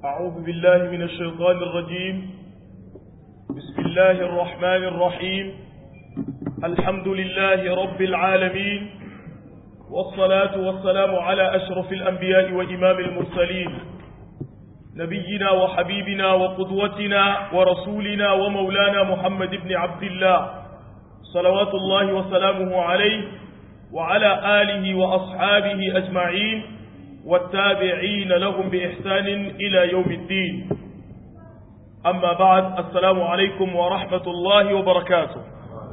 أعوذ بالله من الشيطان الرجيم بسم الله الرحمن الرحيم الحمد لله رب العالمين والصلاة والسلام على أشرف الأنبياء وإمام المرسلين نبينا وحبيبنا وقدوتنا ورسولنا ومولانا محمد بن عبد الله صلوات الله وسلامه عليه وعلى آله وأصحابه أجمعين والتابعين لهم بإحسان إلى يوم الدين أما بعد السلام عليكم ورحمة الله وبركاته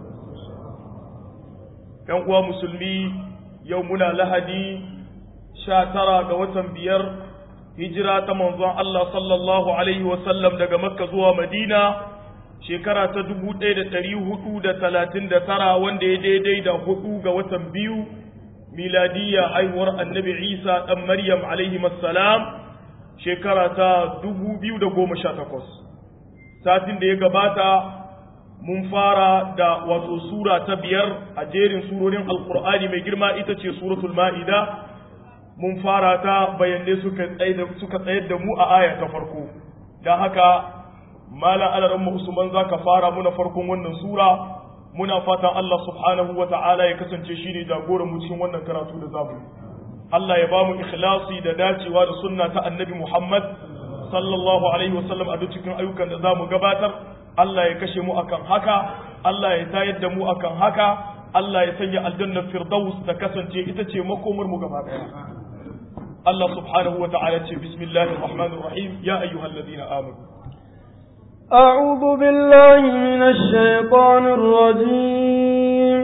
كان مسلمي يومنا لهدي شاترا قوة بير هجرة منظر الله صلى الله عليه وسلم دقى مكة زوى مدينة shekara ta dubu ɗaya da ɗari hudu da talatin da tara wanda ya daidai da hudu ga watan biyu miladiyya haihuwar annabi isa ɗan maryam alaihi salam shekara ta dubu biyu da goma sha takwas satin da ya gabata mun fara da wato sura ta biyar a jerin surorin alkur'ani mai girma ita ce suratul ma'ida mun fara ta bayanai suka tsayar da mu a aya ta farko don haka mala alaran mu usman zaka fara muna farkon wannan sura muna fatan Allah subhanahu wa ta'ala ya kasance shi ne jagoran mu cikin wannan karatu da zamu Allah ya ba mu ikhlasi da dacewa da sunna ta annabi Muhammad sallallahu alaihi wa sallam a duk cikin ayyukan da zamu gabatar Allah ya kashe mu akan haka Allah ya tayar da mu akan haka Allah ya sanya aljannar firdaus ta kasance ita ce makomar mu gaba daya Allah subhanahu wa ta'ala ce bismillahir rahmanir rahim ya ayyuhalladhina amanu أعوذ بالله من الشيطان الرجيم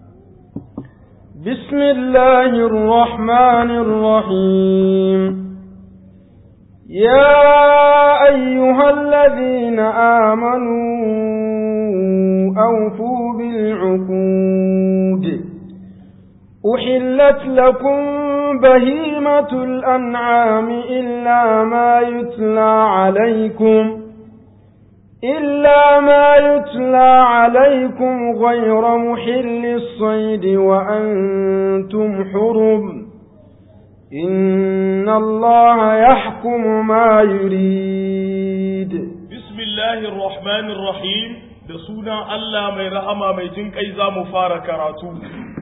بسم الله الرحمن الرحيم يا أيها الذين آمنوا أوفوا بالعقود أحلت لكم بهيمة الأنعام إلا ما يتلى عليكم إلا ما يتلى عليكم غير محل الصيد وأنتم حرم إن الله يحكم ما يريد بسم الله الرحمن الرحيم بسونا الله مي رحمة مي جنكي زام فاركراتو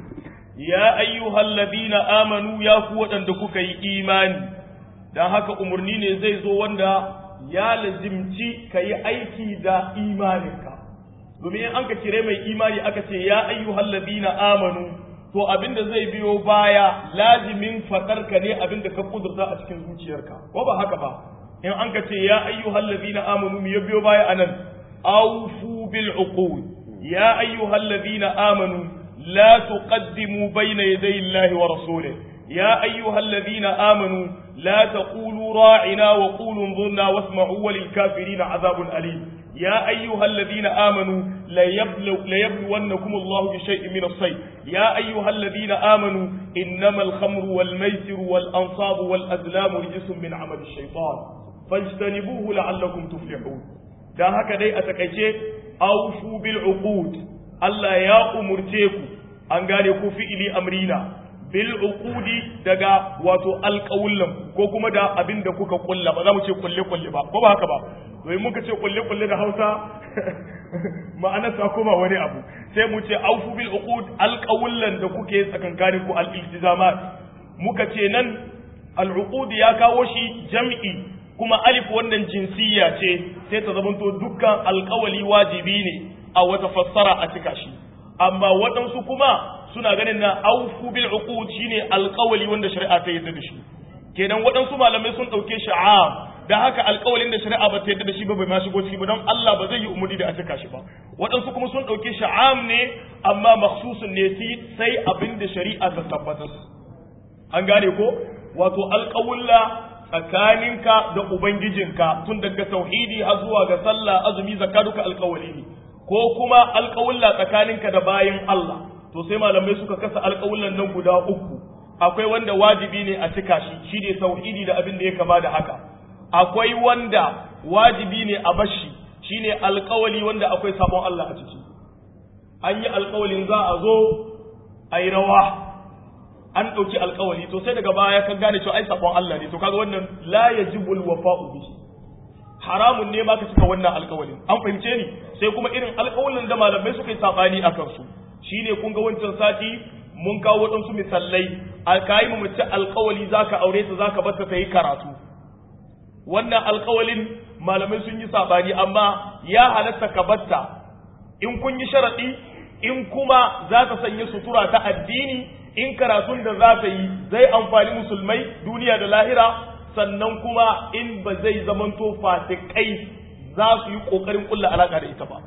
يا أيها الذين آمنوا يا قوة أندكوك إيمان dan haka umarni ne zai zo wanda ya lazimci ka yi aiki da imaninka domin in an ka kire mai imani aka ce ya ayyuhal ladina amanu to abinda zai biyo baya lazimin fadar ka ne abinda ka kudurta a cikin zuciyarka ko ba haka ba in an ka ce ya ayyuhal ladina amanu me ya biyo baya anan awfu bil uqud ya ayyuhal ladina amanu la tuqaddimu bayna yaday Allahi wa rasulihi يا أيها الذين آمنوا لا تقولوا راعنا وقولوا انظرنا واسمعوا وللكافرين عذاب أليم يا أيها الذين آمنوا ليبلو ليبلونكم الله بشيء من الصيد يا أيها الذين آمنوا إنما الخمر والميسر والأنصاب والأزلام رجس من عمل الشيطان فاجتنبوه لعلكم تفلحون da haka dai a takaice aufu bil uqud Allah ya umurce ku an gane ku fi'ili amrina bil uqudi daga wato alƙawullan ko kuma da abin da kuka kulla ba za mu ce kulle kulle ba ko ba haka ba domin muka ce kulle kulle da Hausa ma'anar sa koma wani abu sai mu ce aufu bil uqud alƙawullan da kuke tsakankanin ku al iltizamat muka ce nan al uqud ya kawo shi jam'i kuma alif wannan jinsiyya ce sai ta zamanto dukkan alƙawali wajibi ne a wata fassara a cika shi amma waɗansu kuma suna ganin na aufu bil uqud shine alƙawali wanda shari'a ta yarda da shi kenan waɗansu malamai sun ɗauke shi am da haka alƙawalin da shari'a ba ta yarda da shi ba bai ma shigo ciki ba don Allah ba zai yi umuri da a cika shi ba waɗansu kuma sun ɗauke shi am ne amma makhsusun ne sai abin da shari'a ta tabbatar an gane ko wato alƙawulla tsakaninka da ubangijinka tun daga tauhidi har zuwa ga sallah azumi zakka duka alƙawali ne ko kuma alƙawulla tsakaninka da bayin Allah to sai malamai suka kasa alƙawullan nan guda uku akwai wanda wajibi ne a cika shi shine tauhidi da abin da ya kama da haka akwai wanda wajibi ne a bashi shine alƙawali wanda akwai sabon Allah a ciki an yi alƙawalin za a zo a yi rawa an ɗauki alkawari to sai daga baya ka gane cewa ai sabon Allah ne to kaga wannan la yajibul wafa'u bi haramun ne ma ka cika wannan alƙawalin an fahimce ni sai kuma irin alƙawalin da malamai suka yi sabani a kansu shine kun ga wancan sati mun kawo waɗansu misalai alkayi mu mace alƙawali zaka aure ta zaka bar ta yi karatu wannan alƙawalin malamai sun yi sabani amma ya halatta ka batta in kun yi sharaɗi in kuma za ta sanya sutura ta addini in karatun da za ta yi zai amfani musulmai duniya da lahira sannan kuma in ba zai zamanto fasikai za su yi kokarin kulla alaka da ita ba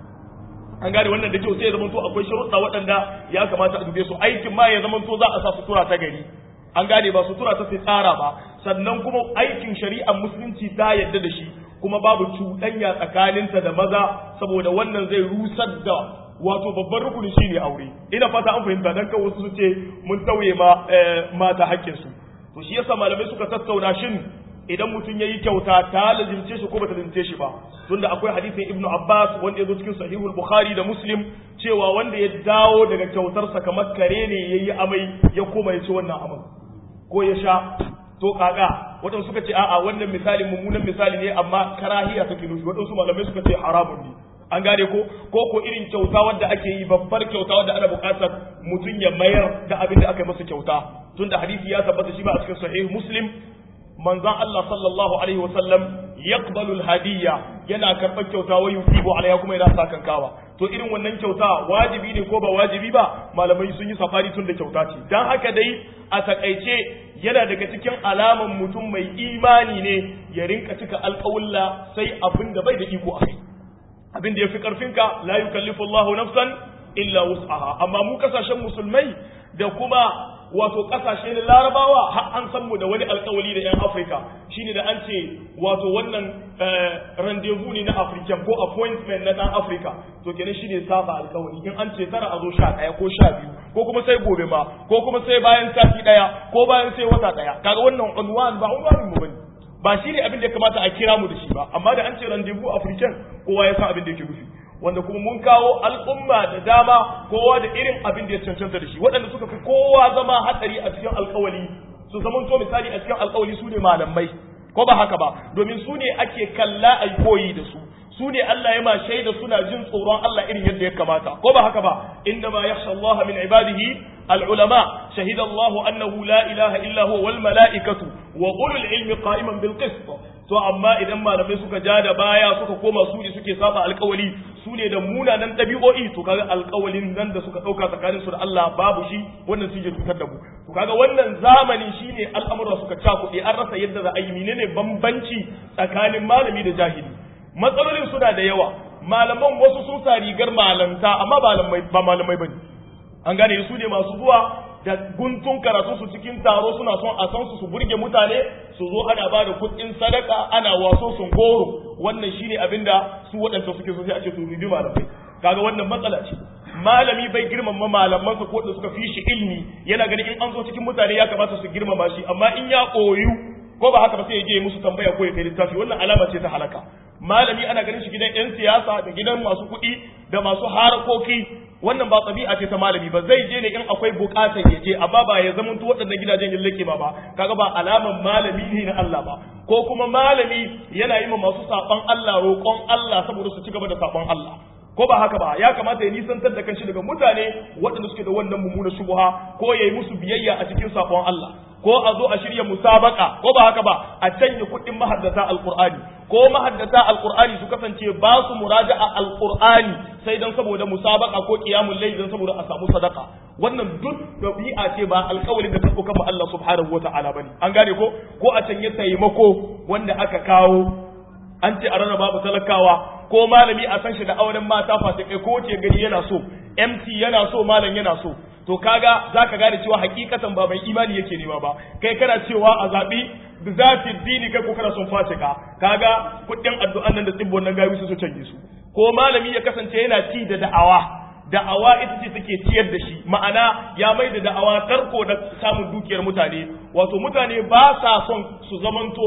an gane wannan da kyau sai ya zamanto akwai sharuɗa waɗanda ya kamata a dube su aikin ma ya zamanto za a sa sutura ta gari an gane ba sutura ta tsara ba sannan kuma aikin shari'ar musulunci ta yadda da shi kuma babu cuɗanya tsakaninta da maza saboda wannan zai rusar da wato babban rukuni shine aure ina fata an fahimta dan kan wasu su ce mun tauye ma mata hakkin su to shi yasa malamai suka tattauna shin idan mutum yayi kyauta ta lazimce shi ko bata lazimce shi ba tunda akwai hadisin ibnu abbas wanda ya zo cikin sahihul bukhari da muslim cewa wanda ya dawo daga kyautarsa kamar kare ne yayi amai ya koma ya ci wannan amai ko ya sha to kaga waɗansu suka ce a'a wannan misali mummunan misali ne amma karahiya take nufi waɗansu malamai suka ce haramun ne an gane ko ko ko irin kyauta wadda ake yi babbar kyauta wadda ana buƙatar mutum ya mayar da abin da aka yi masa kyauta tunda hadisi ya tabbata shi ba a cikin sahih muslim manzon Allah sallallahu alaihi wasallam yaqbalu al-hadiyya yana karɓar kyauta wa yusibu alaiha kuma yana sa kankawa to irin wannan kyauta wajibi ne ko ba wajibi ba malamai sun yi safari tun da kyauta ce dan haka dai a takaice yana daga cikin alaman mutum mai imani ne ya rinka cika alƙawulla sai abin da bai da iko a kai abin da ya fi ƙarfinka la yukallifu Allahu nafsan illa wus'aha amma mu kasashen musulmai da kuma wato kasashe na larabawa har an san mu da wani alkawali da yan afirka shine da an ce wato wannan rendezvous ne na african ko appointment na dan afirka to kenan shine saba alkawali in an ce tara a zo sha ɗaya ko sha biyu ko kuma sai gobe ma ko kuma sai bayan sati ɗaya ko bayan sai wata ɗaya kaga wannan unwan ba unwanin mu bane ba shine abin da ya kamata a kira mu da shi ba amma da an ce rendezvous african kowa ya san abin da yake nufi wanda kuma mun kawo al'umma da dama kowa da irin abin da ya cancanta da shi waɗanda suka fi kowa zama hatsari a cikin alkawali su zaman to misali a cikin alkawali su ne malamai ko ba haka ba domin su ne ake kalla a koyi da su su ne Allah ya ma shaida suna jin tsoron Allah irin yadda ya kamata ko ba haka ba inna ma yakhsha Allah min ibadihi al-ulama shahida Allah annahu la ilaha illa huwa wal malaikatu wa ulul ilmi qa'iman bil qist to amma idan malamai suka ja da baya suka koma su ne suke saba alkawali su ne da munanan ɗabi'o'i to kaga alkawalin nan da suka ɗauka tsakanin su da Allah babu shi wannan su je cutar da mu to kaga wannan zamani shine al'amura suka cakuɗe an rasa yadda za a yi menene bambanci tsakanin malami da jahili matsalolin suna da yawa malaman wasu sun sa rigar malanta amma ba malamai bane an gane su ne masu zuwa da guntun karatu su cikin taro suna son a san su su burge mutane su zo ana ba da kuɗin sadaka ana waso sun goro wannan shine abinda su waɗanda suke so sai a ce to rubi malamai kaga wannan matsala ce malami bai girmama malamansa ko da suka fi shi ilmi yana ganin in an zo cikin mutane ya kamata su girmama shi amma in ya koyu ko ba haka ba sai ya je musu tambaya ko ya kai littafi wannan alama ce ta halaka malami ana ganin shi gidan yan siyasa da gidan masu kuɗi da masu harakoki wannan ba tabi'a ce ta malami ba zai je ne in akwai bukatar ya je amma ba ya zama to waɗannan gidajen yin lake ba ba kaga ba alaman malami ne na Allah ba ko kuma malami yana yi ma masu saban Allah roƙon Allah saboda su ci gaba da saban Allah ko ba haka ba ya kamata ya nisantar da kanshi daga mutane waɗanda suke da wannan mummunar shubha ko ya yi musu biyayya a cikin saƙon Allah ko a zo a shirya musabaka ko ba haka ba a canye kuɗin mahaddata alƙur'ani ko mahaddata alƙur'ani su kasance ba su muraja'a alƙur'ani sai dan saboda musabaka ko qiyamul layl dan saboda a samu sadaka wannan duk dabi'a ce ba alƙawarin da ta ɗauka ba Allah subhanahu wata'ala bane an gane ko ko a canye taimako wanda aka kawo an ce a rarraba babu talakawa ko malami a san shi da auren mata fasikai ko wace gari yana so MC yana so malam yana so to kaga zaka gane cewa hakikatan ba mai imani yake nema ba kai kana cewa a zabi bi zati dini kai ko kana son fasika kaga kudin addu'an nan da tsibbon nan gawi su su canje su ko malami ya kasance yana ci da da'awa da'awa ita ce take ciyar da shi ma'ana ya mai da da'awa tarko da samun dukiyar mutane wato mutane ba sa son su zamanto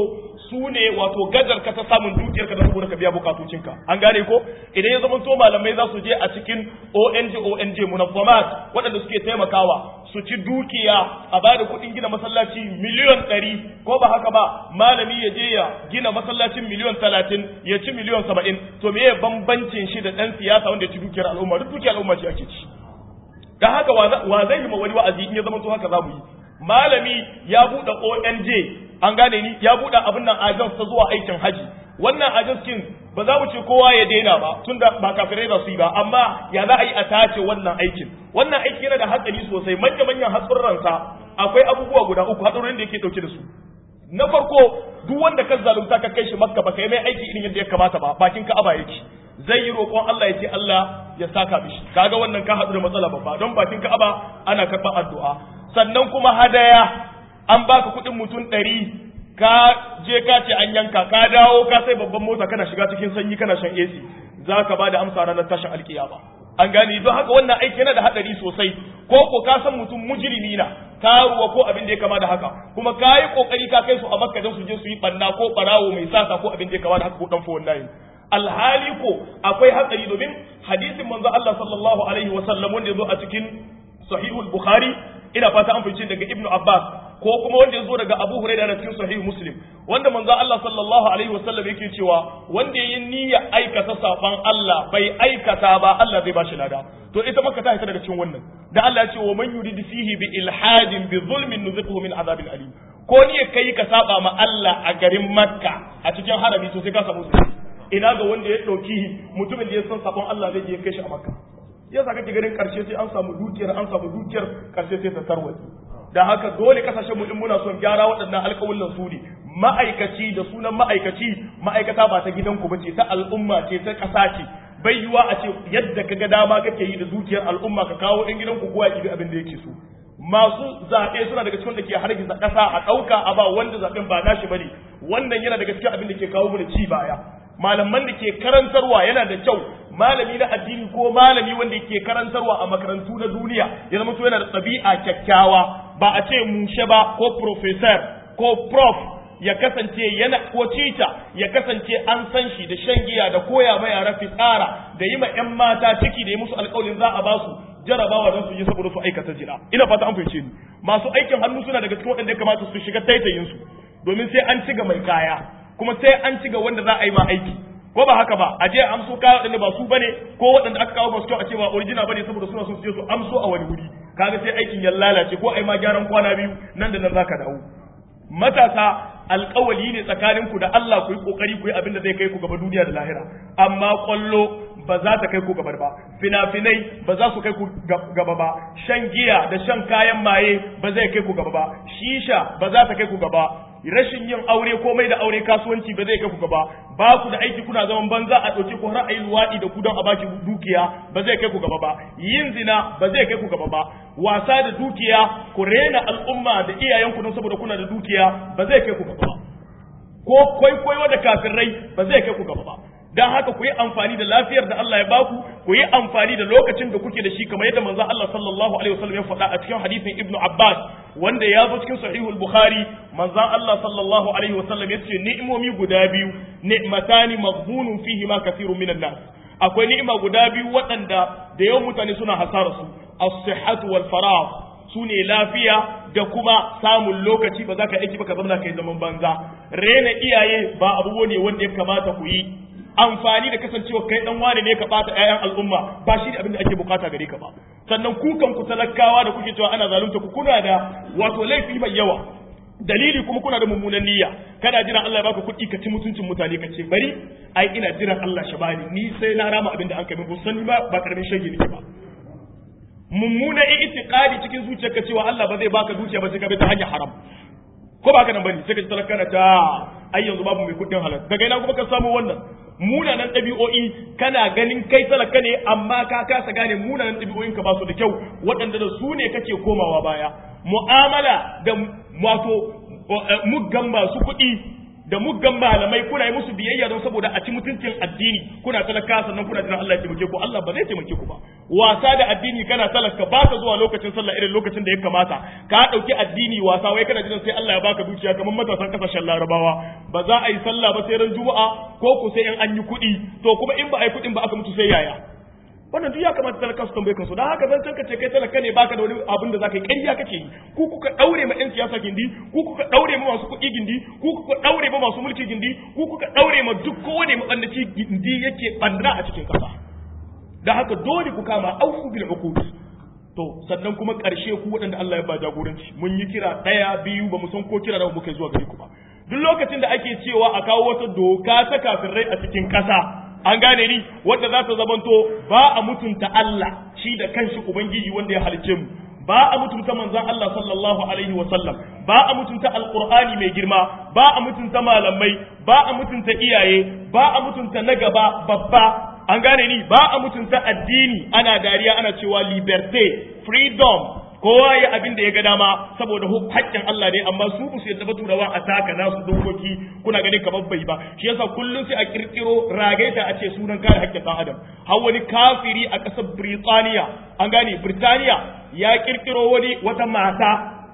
su ne wato gajar ka ta samun dukiyar ka da saboda ka biya bukatocinka an gane ko idan ya zama to malamai za su je a cikin ONG ONG munazzamat waɗanda suke taimakawa su ci dukiya a ba da kuɗin gina masallaci miliyon ɗari ko ba haka ba malami ya je ya gina masallacin miliyon talatin ya ci miliyon saba'in to me bambancin shi da ɗan siyasa wanda ya ci dukiyar al'umma duk dukiyar al'umma ce ake ci da haka wa zai yi ma wani wa'azi in ya zama to haka za mu yi malami ya buɗe ONG an gane ni ya buɗe abin nan agents ta zuwa aikin haji wannan agents kin ba za mu ce kowa ya daina ba tunda ba kafirai za su yi ba amma ya za a yi a tace wannan aikin wannan aiki yana da hatsari sosai manya manyan hatsurransa akwai abubuwa guda uku hatsarorin da yake dauke da su na farko duk wanda ka zalunta ka kai shi makka ba kai mai aiki irin yadda ya kamata ba bakin ka'aba yake zai yi roƙon Allah ya ce Allah ya saka mishi kaga wannan ka haɗu da matsala babba don bakin ka'aba ana karɓar addu'a sannan kuma hadaya an baka kuɗin mutum ɗari ka je ka ce an yanka ka dawo ka sai babban mota kana shiga cikin sanyi kana shan AC za ka ba da amsa ranar tashin alkiyama an gane don haka wannan aiki yana da haɗari sosai ko ko ka san mutum mujrimi na karuwa ko abin da ya kama da haka kuma ka yi kokari ka kai su a makka don su je su yi banna ko barawo mai sata ko abin da ya kama da haka ko dan fowon layin alhali ko akwai hatsari domin hadisin manzo Allah sallallahu alaihi wa sallam wanda yazo a cikin sahihul bukhari ina fata an fice daga ibnu abbas ko kuma wanda yazo daga abu hurairah da cikin sahih muslim wanda manzo Allah sallallahu alaihi wa sallam yake cewa wanda yayin niyya aikata saban Allah bai aikata ba Allah zai bashi lada to ita maka ta hita daga cikin wannan da Allah ya ce wa man yurid fihi bi ilhadin bi zulmin nuziquhu min azabin alim ko ni kai ka saba ma Allah a garin makka a cikin harami to sai ka samu ina ga wanda ya ɗauki mutumin da ya san sabon Allah zai je kai shi a makka yasa kake ganin karshe sai an samu dukiyar an samu dukiyar karshe sai ta tarwatsi da haka dole kasashen mu in muna son gyara waɗannan alƙawullan su ne ma'aikaci da sunan ma'aikaci ma'aikata ba ta gidanku ba ce ta al'umma ce ta ƙasa ce bai yiwa a ce yadda ka ga dama kake yi da dukiyar al'umma ka kawo ɗan gidanku kowa ya abin da yake so masu zaɓe suna daga cikin da ke hargitsa ƙasa a ɗauka a ba wanda zaɓen ba nashi bane wannan yana daga cikin abin da ke kawo mana ci baya malaman da ke karantarwa yana da kyau malami na addini ko malami wanda ke karantarwa a makarantu na duniya ya zama yana da ɗabi'a kyakkyawa ba a ce mushe ba ko professor ko prof ya kasance yana ko teacher ya kasance an san shi da shan giya da koya ma yara fitsara da yi ma 'yan mata ciki da yi musu alƙawarin za a ba su jarabawa don su yi saboda su aikata jira ina fata an fahimce ni masu aikin hannu suna daga cikin waɗanda ya kamata su shiga taitayin su domin sai an ci ga mai kaya kuma sai an ci ga wanda za a yi ma aiki ko ba haka ba a je amso kaya waɗanda ba su bane ko waɗanda aka kawo masu kyau a ce ba original bane saboda suna son su je su amso a wani wuri kaga sai aikin ya lalace ko ai ma gyaran kwana biyu nan da nan zaka dawo matasa alƙawali ne tsakaninku da Allah ku yi kokari ku yi abin da zai kai ku gaba duniya da lahira amma kwallo ba za ta kai ku gaba ba fina-finai ba za su kai ku gaba ba shan giya da shan kayan maye ba zai kai ku gaba ba shisha ba za ta kai ku gaba rashin yin aure ko mai da aure kasuwanci ba zai kai ku gaba ba ku da aiki kuna zaman banza a ɗauke ku har a yi luwaɗi da ku don a baki dukiya ba zai kai ku gaba ba yin zina ba zai kai ku gaba ba wasa da dukiya ku rena al'umma da iyayenku don saboda kuna da dukiya ba zai kai ku gaba ba ko kwaikwayo da kafirai ba zai kai ku gaba ba dan haka ku yi amfani da lafiyar da Allah ya baku ku yi amfani da lokacin da kuke da shi kamar yadda manzo Allah sallallahu alaihi wasallam ya faɗa a cikin hadisin Ibn Abbas wanda ya zo cikin sahihul Bukhari manzo Allah sallallahu alaihi wasallam ya ce ni'imomi guda biyu ni'matani maghbunun fihi ma kathirun minan nas akwai ni'ima guda biyu waɗanda da yawan mutane suna hasara su as-sihhatu wal faragh su ne lafiya da kuma samun lokaci ba za ka aiki ba ka zama kai zaman banza rena iyaye ba abubuwa ne wanda ya kamata ku yi amfani da kasancewa kai dan wane ne ka bata ƴaƴan al'umma ba shi ne abin da ake bukata gare ka ba sannan ku kan ku talakawa da kuke cewa ana zalunta ku kuna da wato laifi mai yawa dalili kuma kuna da mummunan niyya kana jiran Allah ya baka kuɗi ka ci mutuncin mutane ka ce bari ai ina jiran Allah shi bani ni sai na rama abin da an kai min sani ba ba karamin shege nake ba mummuna itiqadi cikin zuciyarka cewa Allah ba zai baka dukiya ba sai ka bi ta hanyar haram ko ba ka nan bane sai ka ji talaka na ta ai yanzu babu mai kuɗin halal daga ina kuma ka samu wannan munanan ɗabi'o'i kana ganin kai talaka ne amma ka kasa gane munanan ɗabi'o'in ka ba su da kyau waɗanda da su ne kake komawa baya mu'amala da wato muggan masu kuɗi da muggan malamai kuna yi musu biyayya don saboda a ci mutuncin addini kuna talaka sannan kuna jiran Allah ya taimake ku Allah ba zai taimake ku ba wasa da addini kana talaka ba ka zuwa lokacin sallah irin lokacin da ya kamata ka dauki addini wasa wai kana jiran sai Allah ya baka dukiya kamar matasan kasashen Larabawa ba za a yi sallah ba sai ran Juma'a ko ku sai in an yi kuɗi to kuma in ba a yi kuɗin ba aka mutu sai yaya wannan duk ya kamata talaka su tambaye kansu dan haka zan ka ce kai talaka ne baka da wani abin da zaka yi ƙarya kake yi ku kuka daure ma ɗan siyasa gindi ku kuka daure ma masu kuɗi gindi ku kuka daure ma masu mulki gindi ku kuka daure ma duk kowane mabandaci gindi yake bandana a cikin ƙasa dan haka dole ku kama aufu bil uqud to sannan kuma ƙarshe ku waɗanda Allah ya ba jagoranci mun yi kira ɗaya biyu ba mu san ko kira da muka zuwa gare ku ba duk lokacin da ake cewa a kawo wata doka ta kafirai a cikin ƙasa an gane ni wanda za ta zamanto ba a mutunta Allah shi da kanshi ubangiji wanda ya halice mu ba a mutunta manzon Allah sallallahu alaihi wa sallam ba a mutunta alqur'ani mai girma ba a mutunta malamai ba a mutunta iyaye ba a mutunta na gaba babba an gane ni ba a mutunta addini ana dariya ana cewa liberté freedom kowa ya abin da ya ga dama saboda haƙƙin Allah ne amma su ba su yadda ba turawa a taka nasu dokoki kuna ganin kamar bai ba shi yasa kullum sai a kirkiro ragaita a ce sunan kare haƙƙin ɗan adam har wani kafiri a ƙasar Birtaniya an gane Birtaniya ya kirkiro wani wata mata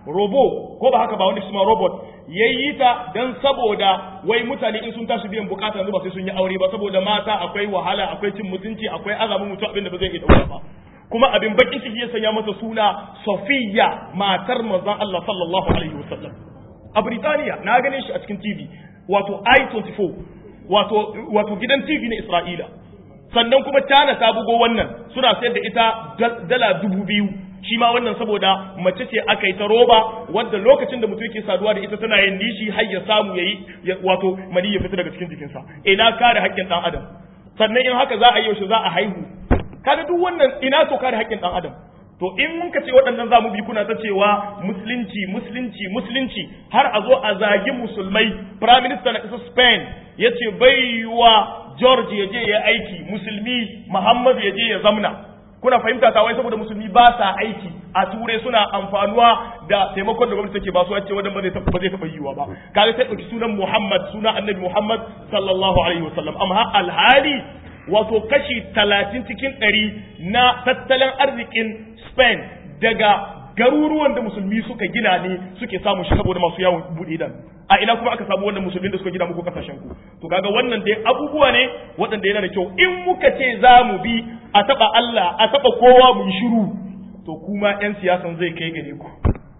robo ko ba haka ba wani suma robot yayi ta dan saboda wai mutane in sun tashi biyan bukata yanzu ba sai sun yi aure ba saboda mata akwai wahala akwai cin mutunci akwai azamin mutu abin da ba zai iya dauka ba kuma abin bakin ciki ya sanya mata suna Sofiya matar manzon Allah sallallahu alaihi wasallam a Britaniya na gane shi a cikin TV wato I24 wato wato gidan TV na Isra'ila sannan kuma China ta bugo wannan suna sayar da ita dala dubu biyu shi ma wannan saboda mace ce aka yi ta roba wadda lokacin da mutum yake saduwa da ita tana yin nishi har ya samu yayi wato mani ya fita daga cikin jikinsa ina kare haƙƙin ɗan adam sannan in haka za a yi yaushe za a haihu kaga duk wannan ina to kare haƙƙin ɗan adam to in mun ka ce waɗannan zamu bi kuna ta cewa musulunci musulunci musulunci har a zo a zagi musulmai prime minister na ƙasar spain ya ce bai wa george ya je ya aiki musulmi muhammad ya je ya zamna kuna fahimta ta wai saboda musulmi ba sa aiki a turai suna amfanuwa da taimakon da gwamnati take ba su ce wannan ba zai taɓa yiwuwa ba kaga sai ɗauki sunan muhammad suna annabi muhammad sallallahu alaihi wasallam amma alhali wato kashi talatin cikin ɗari na tattalin arzikin Spain daga garuruwan da musulmi suka gina ne suke samun shi saboda masu yawon buɗe idan a ina kuma aka samu wannan musulmin da suka gina muku kasashen ku to kaga wannan dai abubuwa ne waɗanda yana da kyau in muka ce za mu bi a taɓa Allah a taɓa kowa mu shiru to kuma 'yan siyasan zai kai gare ku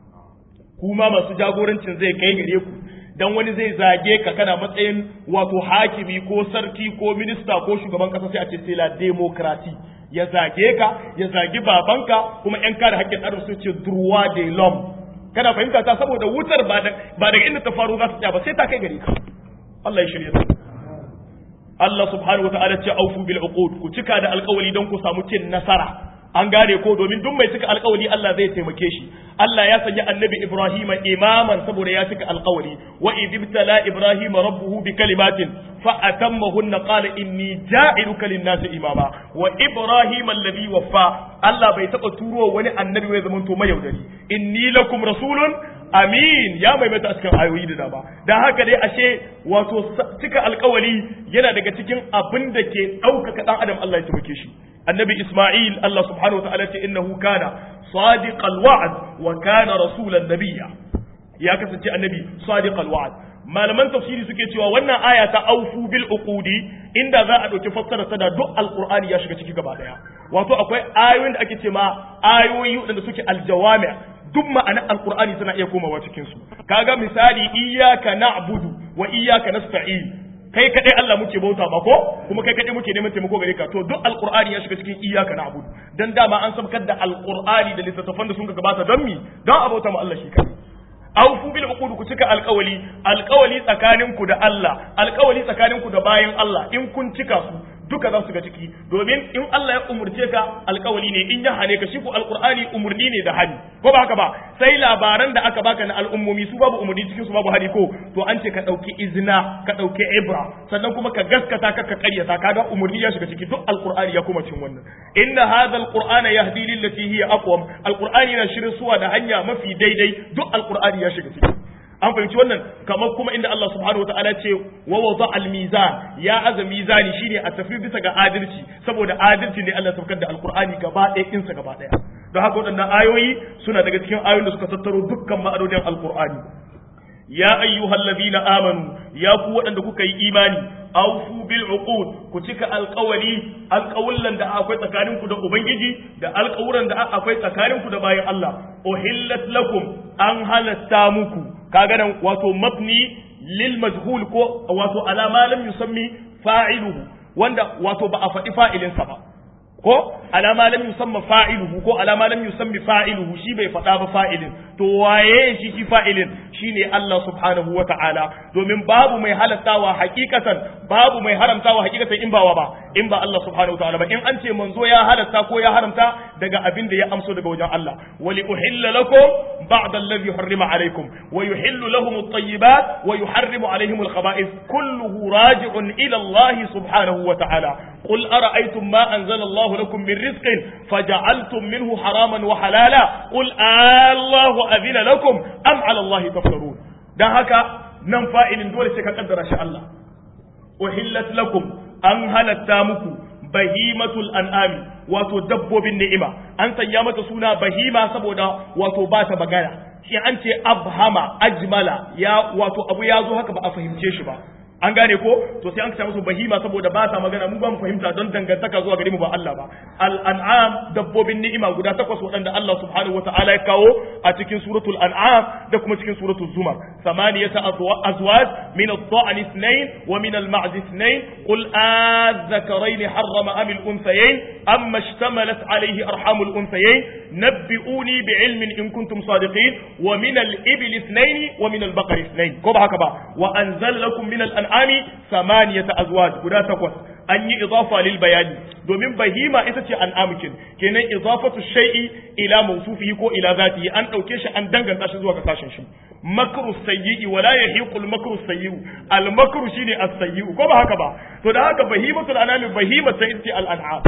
kuma masu jagorancin zai kai gare ku dan wani zai zage ka kana matsayin wato hakimi ko sarki ko minista ko shugaban kasa sai a ce sai la demokrasi ya zage ka ya zagi babanka kuma yan kare haƙƙin adam sun ce droit de l'homme kana fahimta ta saboda wutar ba daga inda ta faru za ta tsaya ba sai ta kai gare ka Allah ya shirya ta Allah subhanahu wataala ce aufu bil uqud ku cika da alƙawari don ku samu cin nasara an gane ko domin duk mai cika alkawari Allah zai taimake shi Allah ya sanya annabi Ibrahim imaman saboda ya cika alkawari wa idibtala Ibrahim rabbuhu bi kalimatin fa atammahunna qala inni ja'iluka lin-nasi imama wa Ibrahim alladhi waffa Allah bai taba turo wani annabi mai zaman to mayaudari inni lakum rasulun amin ya maimaita a cikin ayoyi da dama dan haka dai ashe wato cika alkawari yana daga cikin abin da ke ɗaukaka ɗan adam Allah ya taimake shi annabi Ismail Allah subhanahu wa ta'ala ce innahu kana sadiqal wa'd wa kana rasulan nabiyya ya kasance annabi sadiqal wa'd malaman tafsiri suke cewa wannan aya ta aufu bil uqudi inda za a dauki fassara ta da duk alqur'ani ya shiga ciki gaba daya wato akwai ayoyin da ake ce ma ayoyi wadanda suke aljawami duk ma'anar alqur'ani tana iya komawa cikin su kaga misali iyyaka na'budu wa iyyaka nasta'in kai kadai Allah muke bauta ba ko kuma kai kadai muke neman taimako gare ka to duk alqur'ani ya shiga cikin iyyaka na'budu dan dama an sabkar da alqur'ani da littattafan da sun gabata don mi don a bauta ma Allah shi kadai awfu bil uqud ku cika alqawli alqawli tsakaninku da Allah alqawli tsakaninku da bayan Allah in kun cika su duka za su ga ciki domin in Allah ya umurce ka alkawali ne in ya hane ka shi ko alqur'ani umurni ne da hani ko ba haka ba sai labaran da aka baka na al'ummomi su babu umurni cikin su babu hani ko to an ce ka dauki izina ka dauki ibra sannan kuma ka gaskata ka ka karyata kaga umurni ya shiga ciki duk alqur'ani ya kuma cin wannan inna hadha alqur'ana yahdi lillati hiya aqwam alqur'ani na shirin suwa da hanya mafi daidai duk alqur'ani ya shiga ciki an fahimci wannan kamar kuma inda Allah subhanahu wataala ce wa wada al mizan ya aza mizani shine a tafi bisa ga adalci saboda adalci ne Allah saukar da alqur'ani gaba ɗaya insa gaba ɗaya don haka waɗannan ayoyi suna daga cikin ayoyin da suka tattaro dukkan ma'anonin alqur'ani ya ayyuhal ladina amanu ya ku waɗanda kuka yi imani awfu bil uqud ku cika alƙawari alƙawullan da akwai tsakaninku da ubangiji da alƙawuran da akwai tsakaninku da bayan Allah uhillat lakum an halatta muku kaga nan wato mabni lil majhul ko wato alama lam yusammi fa'iluhu wanda wato ba a faɗi fa'ilinsa ba ko alama lam yusamma fa'iluhu ko alama lam yusammi fa'iluhu shi bai faɗa ba fa'ilin to waye shi shi fa'ilin shine Allah subhanahu wa ta'ala domin babu mai halattawa hakikatan babu mai haramtawa hakikatan in ba wa ba in ba Allah subhanahu wa ta'ala ba in an ce manzo ya halatta ko ya haramta daga abin da ya amso daga wajen Allah wali uhilla lakum ba'da alladhi harrima alaykum wa yuhillu lahum at-tayyibat wa yuharrimu alayhim al-khaba'ith kulluhu raji'un ila Allah subhanahu wa ta'ala qul ara'aytum ma anzala Allah lakum min rizqin faja'altum minhu haraman wa halala qul Allahu adina lakum am 'ala Allah taftarun dan haka nan fa'ilin dole sai ka kaddara shi Allah uhillat lakum an halatta muku bahimatul an'ami wato dabbobin ni'ima an sanya mata suna bahima saboda wato ba ta magana shi an ce abhama ajmala ya wato abu ya zo haka ba a fahimce shi ba an gane ko to sai an kace musu bahima saboda ba sa magana mu ba mu fahimta don dangantaka zuwa gare mu ba Allah ba al an'am dabbobin ni'ima guda takwas waɗanda Allah subhanahu wataala ya kawo a cikin suratul an'am da kuma cikin suratul zumar samaniyata azwaj min ad-da'n ithnayn wa min al-ma'z ithnayn qul adh-dhakarayn harrama am al-unthayayn amma ishtamalat alayhi arham al-unthayayn nabbi'uni bi'ilmin in kuntum sadiqin wa min al-ibli ithnayn wa min al-baqar ithnayn ko ba haka ba wa anzala lakum min al al'ami samaniyata azwaj guda takwas an yi idafa lil bayani domin bahima ita ce al'amkin kenan idafatu shay'i ila mawsufihi ko ila zatihi an dauke shi an danganta shi zuwa ga sashen shi makru sayyi'i wala yahiqu al makru sayyi'u al makru shine as sayyi'u ko ba haka ba to da haka bahimatul anami bahima sai ita al an'am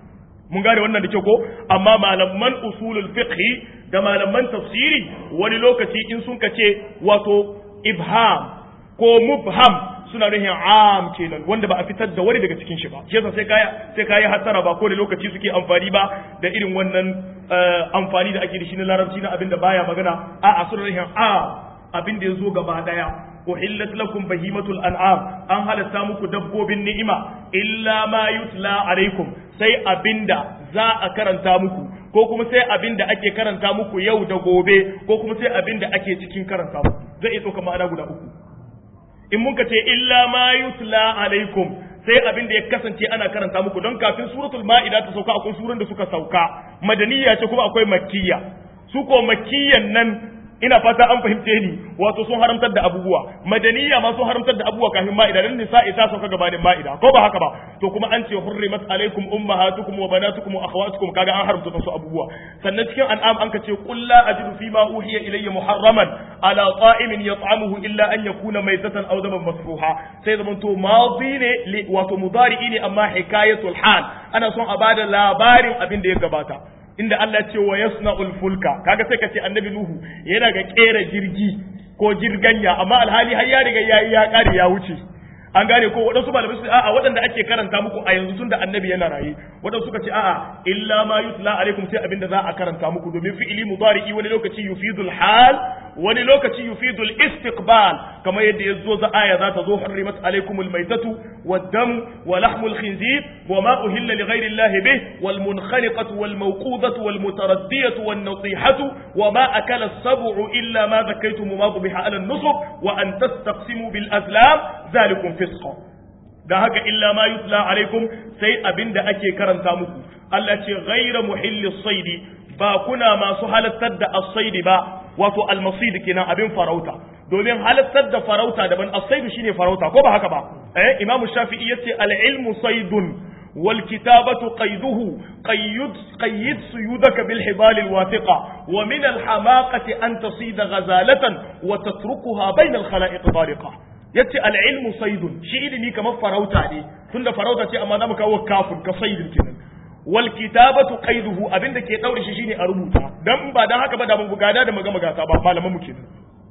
mun gane wannan da kyau ko amma malaman usulul fiqh da malaman tafsiri wani lokaci in sun kace wato ibham ko mubham suna nuhin am kenan wanda ba a fitar da wani daga cikin shi ba shi yasa sai kaya sai kaya hasara ba ko da lokaci suke amfani ba da irin wannan amfani da ake da shi na larabci na abin da baya magana a a suna nuhin am abin da ya zo gaba daya uhillat lakum bahimatul an'am an halatta muku dabbobin ni'ima illa ma yutla alaikum sai abinda za a karanta muku ko kuma sai abinda ake karanta muku yau da gobe ko kuma sai abinda ake cikin karanta muku zai iya ɗauka ma'ana guda uku in muka ce illa ma yutla alaikum sai abin da ya kasance ana karanta muku don kafin suratul ma'ida ta sauka akwai surun da suka sauka madaniya ce kuma akwai makkiya su ko makkiyan nan ina fata an fahimce ni wato sun haramtar da abubuwa madaniya ma sun haramtar da abubuwa kafin ma'ida dan nisa'i ta sauka gabanin ma'ida ko ba haka ba to kuma an ce hurrimat alaikum ummahatukum wa banatukum wa akhawatukum kaga an haramta su abubuwa sannan cikin an'am an ka ce qul la ajidu fi ma uhiya ilayya muharraman ala ta'imin yat'amuhu illa an yakuna maytatan aw daman masfuha sai zaman to madi ne wato mudari'i ne amma hikayatul hal ana son a bada labarin abin da ya gabata inda Allah ce wa yasna'ul fulka kaga sai kace annabi nuhu yana ga kera jirgi ko jirganya amma alhali har ya riga yayi ya kare ya wuce an gane ko waɗansu malamai su a'a waɗanda ake karanta muku a yanzu tunda annabi yana raye waɗansu suka ce a'a illa ma yutla alaikum sai abinda za a karanta muku domin fi'ili mudari'i wani lokaci yufidul hal wani lokaci yufidul istiqbal kamar yadda ya zo za aya za ta zo hurrimat alaikumul maitatu wad-dam wa lahmul khinzir wa ma uhilla li ghayri allahi bih wal munkhaliqatu wal mawqudatu wal mutaraddiyatu wan natihatu wa ma akala as-sab'u illa ma zakaytum ma biha ala an-nusub wa an tastaqsimu bil azlam zalikum fisqa da haka illa ma yutla alaikum sai abinda ake karanta muku Allah ce ghayra muhilli saidi ba kuna masu halattar da as-saidi ba wato al-masid kenan abin farauta domin halattar da farauta daban as-saidu shine farauta ko ba haka ba eh imamu shafi'i yace al-ilmu saidun wal kitabatu qayduhu qayyid qayyid suyudaka bil hibal al wathiqa wa min al hamaqati an tasida ghazalatan wa tatrukuha bayna al khalaiq tariqa yace al-ilmu saydun shi ilimi kamar farauta ne tunda farauta ce amma zamu kawo kafin ka saydin kenan wal kitabatu qayduhu abinda ke daure shi shine a rubuta dan ba dan haka ba da mun gada da maga magata ba malaman mu kenan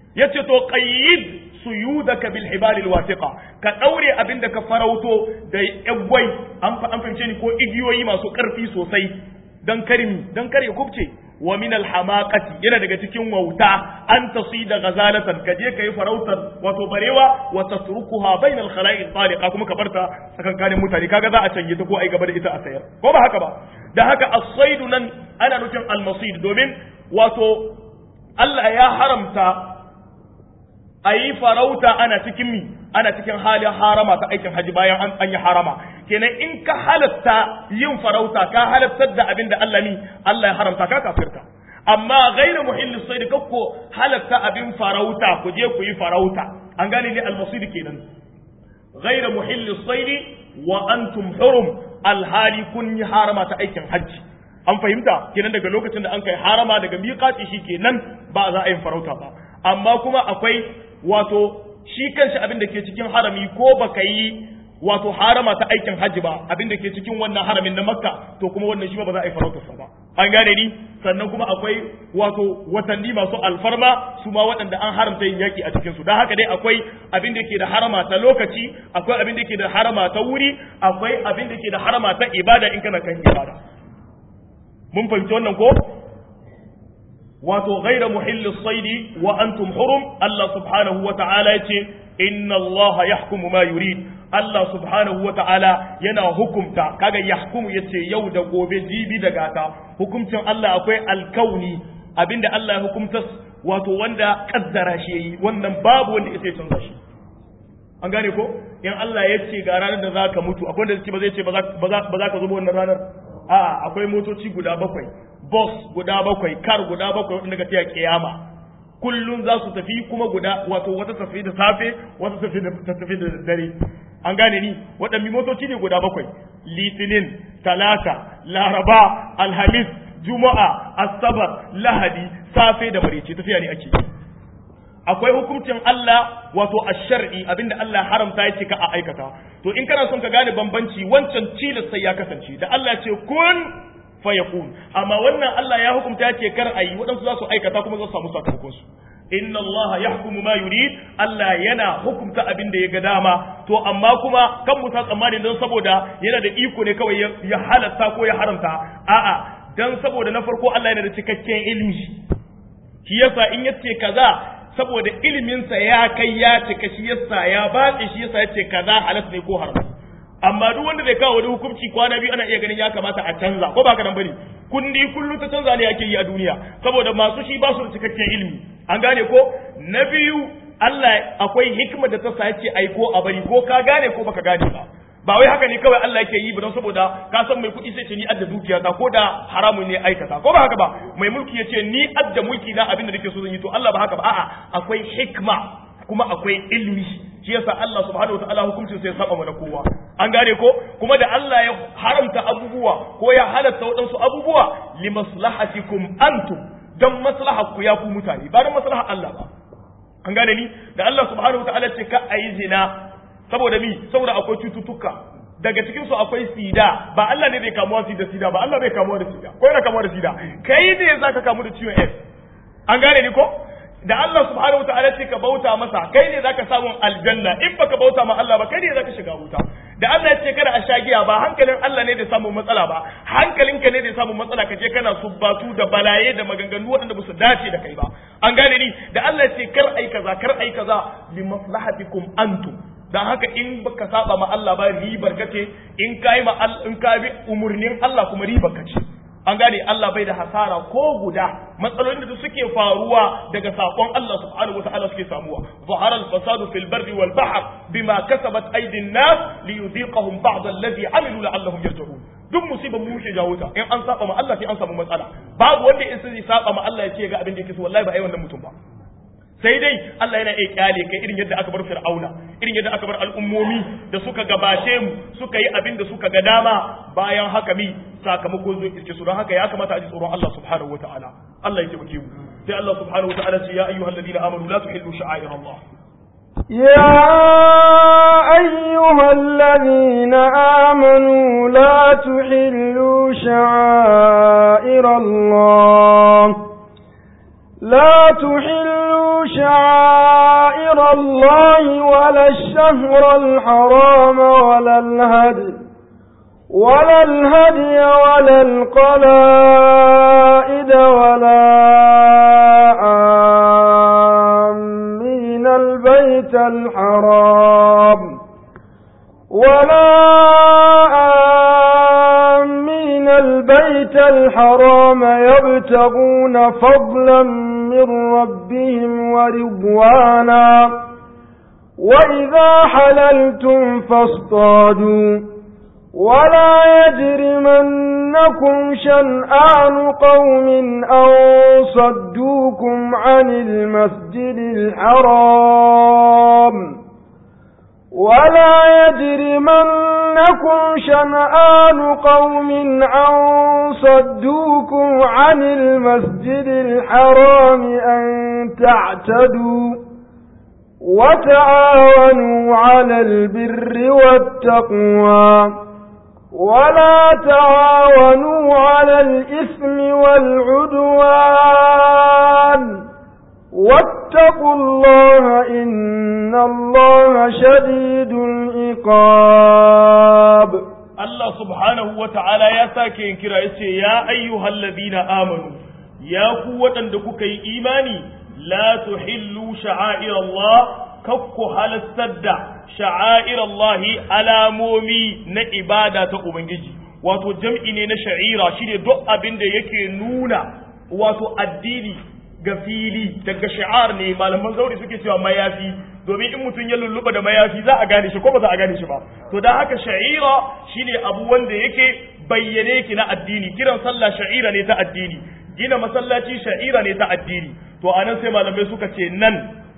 yace to qayyid suyudaka bil hibalil wasiqa ka daure abinda ka farauto da yagwai an an fahimce ni ko igiyoyi masu karfi sosai dan karimi dan kare kubce wa min al hamaqati yana daga cikin wauta an tasida ghazalatan ka je kai farautar wato barewa wa tatrukuha bainal khala'iq taliqa kuma ka barta tsakankanin mutane kaga za a canje ta ko ai gaba da ita a sayar ko ba haka ba da haka as-saidu nan ana nufin al-masid domin wato Allah ya haramta a yi farauta ana cikin mi ana cikin halin harama ta aikin haji bayan an, an yi harama kenan in ka halatta yin farauta ka halattar da abin da Allah ni Allah ya haramta ka kafirta amma ghairu muhillis sayd kakko halatta abin farauta ku je ku yi farauta an gane ne al-masid kenan ghairu muhillis sayd wa antum hurum alhali kun yi harama ta aikin hajji an fahimta kenan daga lokacin da an kai harama daga miƙati shi kenan ba za a yin farauta ba amma kuma akwai wato shi kanshi abin da ke cikin harami ko baka yi wato harama ta aikin hajji ba abin da ke cikin wannan haramin na makka to kuma wannan shi ba za a yi farautarsa ba an gane ni sannan kuma akwai wato watanni masu alfarma su ma waɗanda an haramta yin yaƙi a cikinsu don haka dai akwai abin da ke da harama ta lokaci akwai abin da ke da harama ta wuri akwai abin da ke da harama ta ibada in kana kan ibada mun fahimci wannan ko wato ghaira muhillis saidi wa antum hurum Allah subhanahu wa ta'ala yace inna Allah yahkumu ma yurid Allah subhanahu wa ta'ala yana hukumta kaga yahkumu yace yau da gobe jibi da gata hukuncin Allah akwai alkauni abinda Allah ya hukumta wato wanda kaddara shi yayi wannan babu wanda yake canza shi an gane ko in Allah ya ce ga ranar da zaka mutu akwai wanda zai ba zai ce ba za ka zo wannan ranar a'a akwai motoci guda bakwai bus guda bakwai kar guda bakwai wanda ga tiya kiyama kullun za su tafi kuma guda wato wata tafi da safe wata tafi da tafi da dare an gane ni waɗanne motoci ne guda bakwai litinin talata laraba alhamis juma'a asabar lahadi safe da marice tafiya ne ake akwai hukuncin Allah wato ash-shar'i abinda Allah haramta ya ce ka a aikata to in kana son ka gane bambanci wancan cilis sai ya kasance da Allah ya ce kun fayakun amma wannan Allah ya hukunta ya ce kar a yi waɗansu za su aikata kuma za su samu sakamakon su inna Allah yahkumu ma yurid Allah yana hukunta abin da ya ga dama to amma kuma kan mu ta tsammani don saboda yana da iko ne kawai ya halatta ko ya haramta a'a dan saboda na farko Allah yana da cikakken ilimi shi yasa in yace kaza saboda iliminsa ya kai ya cika shi yasa ya batse shi yasa yace kaza halas ne ko haram amma duk wanda zai kawo wani hukunci kwana biyu ana iya ganin ya kamata a canza ko ba ka nan bane kundi kullu ta canza ne ake yi a duniya saboda masu shi ba su da cikakken ilimi an gane ko na biyu Allah akwai hikima da ta sa yace ai ko a bari ko ka gane ko baka gane ba ba wai haka ne kawai Allah yake yi ba don saboda ka san mai kuɗi sai ce ni adda dukiya ta ko da haramun ne aikata ko ba haka ba mai mulki ya ce ni adda mulki na abin da nake so zan yi to Allah ba haka ba a'a akwai hikma kuma akwai ilmi shi yasa Allah subhanahu wataala hukuncin sai saba mana kowa an gane ko kuma da Allah ya haramta abubuwa ko ya halatta waɗansu abubuwa li maslahatikum antum dan maslahar ku ya ku mutane ba dan maslahar Allah ba an gane ni da Allah subhanahu wataala ce ka ayi zina saboda mi saboda akwai cututtuka daga cikin su akwai sida ba Allah ne zai kamuwa da sida ba Allah bai kamuwa da sida ko yana kamuwa da sida kai ne zaka kamu da ciwon AIDS an gane ni ko da Allah subhanahu wataala ce ka bauta masa kai ne zaka samu aljanna in baka bauta ma Allah ba kai ne zaka shiga wuta da Allah ya ce kada a sha giya ba hankalin Allah ne da samu matsala ba hankalinka ne da samu matsala ka je kana subbatu da balaye da maganganu waɗanda ba su dace da kai ba an gane ni da Allah ya ce kar ai kaza kar ai kaza li maslahatikum antum dan haka in baka saba ma Allah ba ribar kace in kai ma in ka bi umurnin Allah kuma ribar kace an gane Allah bai da hasara ko guda matsalolin da suke faruwa daga sakon Allah subhanahu wataala suke samuwa zahara al-fasadu fil barri wal bahr bima kasabat aydin nas li yudhiqahum ba'd alladhi amilu la'allahum yarji'un duk musibar mu ke jawo ta in an saba ma Allah sai an samu matsala babu wanda in sai saba ma Allah ya ce ga abin da yake so wallahi ba ai wannan mutum ba sai dai Allah yana iya kyale kai irin yadda aka bar Fir'auna irin yadda aka bar al'ummomi da suka gabace mu suka yi abin da suka ga dama bayan haka mi sakamako zo iske su don haka ya kamata a ji tsoron Allah subhanahu wataala Allah ya taimake mu sai Allah subhanahu wataala ce ya ayyuhal ladina amanu la tuhillu sha'air Allah يا أيها الذين آمنوا لا تحلوا شعائر الله لا تحلوا شعائر الله ولا الشهر الحرام ولا الهدي ولا الهدي ولا القلائد ولا آمين البيت الحرام ولا آمين البيت الحرام يبتغون فضلا من ربهم ورضوانا وإذا حللتم فاصطادوا ولا يجرمنكم شنآن قوم أن صدوكم عن المسجد الحرام ولا يجرمنكم شنآن قوم أن صدوكم عن المسجد الحرام أن تعتدوا وتعاونوا على البر والتقوى ولا تعاونوا على الإثم والعدوان واتقوا الله إن الله شديد العقاب Allah subhanahu wa ta'ala ya sake yin kira ya ce, Ya ayyuhal ladina amanu, ya ku waɗanda kuka yi imani, la tuhillu sha'air Allah, kakku halastar da sha'air Allah alamomi na ibada ta Ubangiji, wato jam'i ne na sha'ira shi ne duk abin da yake nuna wato addini ga fili daga shi'ar ne malaman zauri suke cewa mayafi domin in mutum ya lulluɓa da mayafi za a gane shi ko ba za a gane shi ba to dan haka sha'ira shine abu wanda yake bayyane yake na addini kiran sallah sha'ira ne ta addini gina masallaci sha'ira ne ta addini to anan sai malamai suka ce nan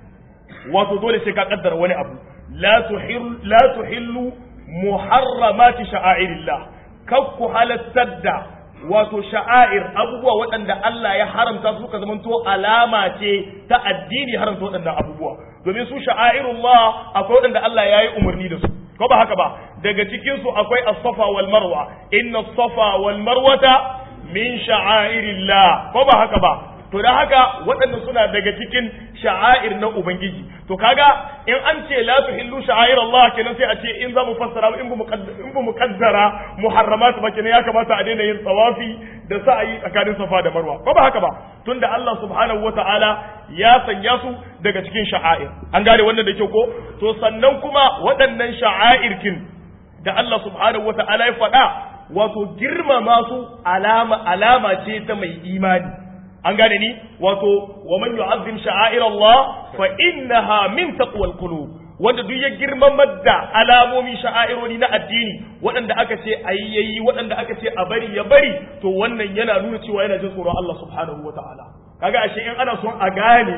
wato dole sai ka kaddara wani abu la tuhillu la tuhillu muharramati sha'airillah kakku halattar da wato sha'air abubuwa waɗanda Allah ya haramta su ka zamanto alama ce ta addini haramta waɗannan abubuwa domin su sha'airullah akwai waɗanda Allah ya yi umarni da su ko ba haka ba daga cikin su akwai as-safa wal marwa inna as-safa wal marwata min sha'airillah ko ba haka ba to da haka waɗannan suna daga cikin sha'air na ubangiji to kaga in an ce la tuhillu sha'air Allah kenan sai a ce in za mu fassara in bu in bu muqaddara muharramat ba kenan ya kamata a daina yin tawafi da sa'ayi tsakanin safa da marwa ko ba haka ba tunda Allah subhanahu wata'ala ya sanya su daga cikin sha'air an gane wannan da kyau ko to sannan kuma waɗannan sha'air kin da Allah subhanahu wata'ala ya faɗa wato girmama su alama alama ce ta mai imani an gane ni wato wa man yu'azzim sha'air Allah fa innaha min taqwal qulub wanda duk ya girmamar da alamomin sha'aironi na addini waɗanda aka ce ayi yayi waɗanda aka ce a bari ya bari to wannan yana nuna cewa yana jin tsoron Allah subhanahu wataala kaga ashe in ana son a gane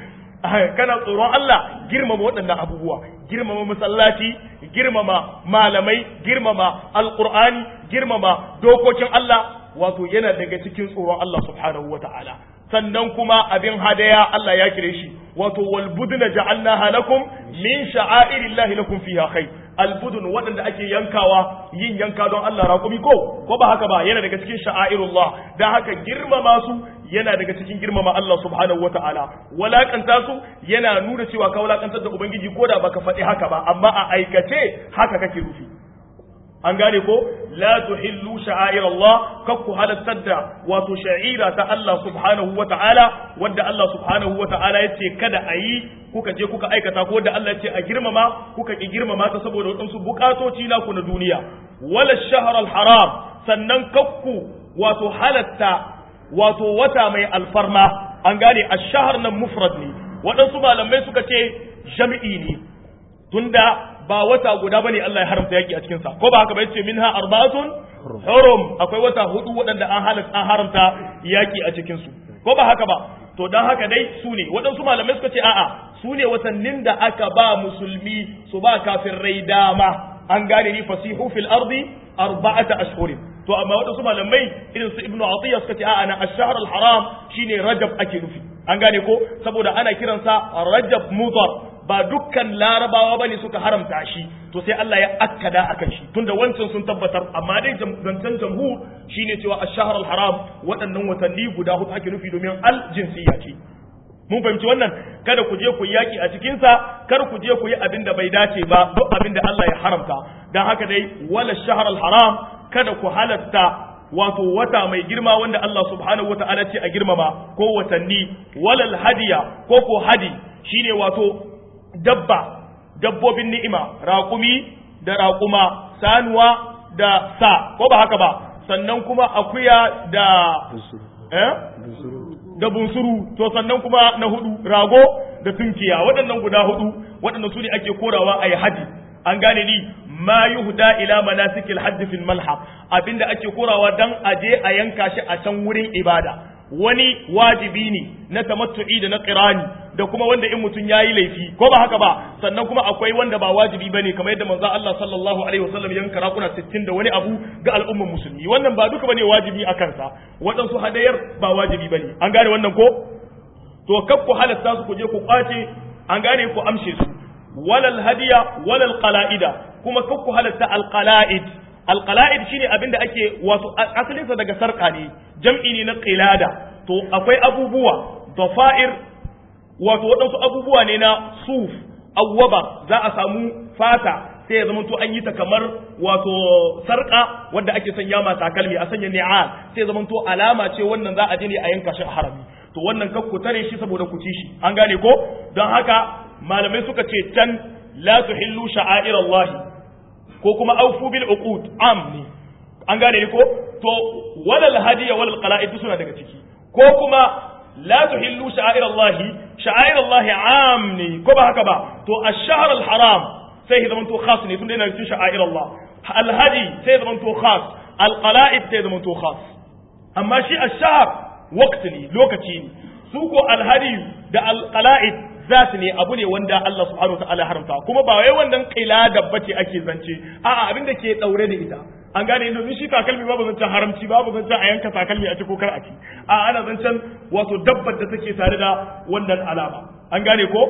kana tsoron Allah girmama waɗannan abubuwa girmama masallaci girmama malamai girmama alqur'ani girmama dokokin Allah wato yana daga cikin tsoron Allah subhanahu wata'ala sannan kuma abin hadaya Allah ya kire shi wato wal budna ja'alnaha lakum min sha'airillahi lakum fiha khair al budun waɗanda ake yankawa yin yanka don Allah raƙumi ko ko ba haka ba yana daga cikin sha'airullah dan haka girmama su yana daga cikin girmama Allah subhanahu wata'ala walakanta su yana nuna cewa ka walakantar da ubangiji ko da baka faɗi haka ba amma a aikace haka kake rufi an gane ko la tuhillu sha'air Allah kakku halattar da wato sha'ira ta Allah subhanahu wa ta'ala wanda Allah subhanahu wa ta'ala yace kada a yi kuka je kuka aikata ko wanda Allah yace a girmama kuka ki girmama ta saboda wadansu bukatoci na ku na duniya wala shahr al haram sannan kakku wato halatta wato wata mai alfarma an gane ash-shahr nan mufrad ne wadansu malamai suka ce jami'i ne tunda ba wata guda bane Allah ya haramta yaki a cikin sa ko ba haka ba yace minha arba'atun hurum akwai wata hudu waɗanda an halatta an haramta yaki a cikin su ko ba haka ba to dan haka dai su ne waɗansu malamai suka ce a'a su ne watannin da aka ba musulmi su ba kafirai dama an gane ni fasihu fil ardi arba'ata ashhurin to amma waɗansu malamai irin su ibnu atiya suka ce a'a na ash-shahr al-haram shine rajab ake nufi an gane ko saboda ana kiransa rajab mudar ba dukkan larabawa bane suka haramta shi to sai Allah ya akkada akan shi tunda wancan sun tabbatar amma dai zancen jamhur shine cewa ash-shahr al-haram waɗannan watanni guda hudu ake nufi domin al-jinsiyya ce mun fahimci wannan kada ku je ku yi yaki a cikin sa kar ku je ku yi abin da bai dace ba duk abin da Allah ya haramta dan haka dai wala shahr haram kada ku halatta wato wata mai girma wanda Allah subhanahu wata'ala ce a girmama ko watanni walal hadiya ko ko hadi shine wato dabba dabbobin ni'ima raƙumi da raƙuma sanuwa da sa ko ba haka ba sannan kuma akuya da eh da bunsuru to sannan kuma na hudu rago da tunkiya waɗannan guda hudu waɗannan su ne ake korawa a yi hadi an gane ni ma yuhda ila manasikil hajj fil malha abinda ake korawa dan aje a yanka shi a can wurin ibada wani wajibi ne na tamattu'i da na qirani da kuma wanda in mutum yayi laifi ko ba haka ba sannan kuma akwai wanda ba wajibi bane kamar yadda manzo Allah sallallahu alaihi wasallam yanka rakuna 60 da wani abu ga al'ummar musulmi wannan ba duka bane wajibi a kansa waɗansu hadayar ba wajibi bane an gane wannan ko to kaf ku halatta su ku je ku kwace an gane ku amshe su walal hadiya walal qala'ida kuma kaf ku halatta al qala'id al qala'id shine abinda ake wato asalinsa daga sarka ne jam'i ne na qilada to akwai abubuwa dafa'ir wato waɗansu abubuwa ne na suf awwaba za a samu fata sai ya zama to an yi ta kamar wato sarka wanda ake sanya ma takalmi a sanya ni'al sai ya zama to alama ce wannan za a je ne a yanka shi a harami to wannan kan ku tare shi saboda ku ci shi an gane ko don haka malamai suka ce can la tuhillu sha'airallahi ko kuma aufu bil uqud am ne an gane ko to walal hadiya walal qala'id suna daga ciki ko kuma la tuhillu sha'airallahi sha'airallahi am ne ko ba haka ba to ash-shahr al-haram sai ya zamanto khas ne tunda yana cikin sha'airallah al-hadi sai ya zamanto khas al-qala'id sai ya zamanto khas amma shi ash-shahr waqt ne lokaci ne su ko al-hadi da al-qala'id zat ne abu ne wanda Allah subhanahu wa ta'ala haramta kuma ba wai wannan qilada bace ake zance a'a abin da ke daure da ita an gane domin shi takalmi babu zancen haramci babu zancen a yanka takalmi a ci ko kar a ci a ana zancen wato dabbar da take tare da wannan alama an gane ko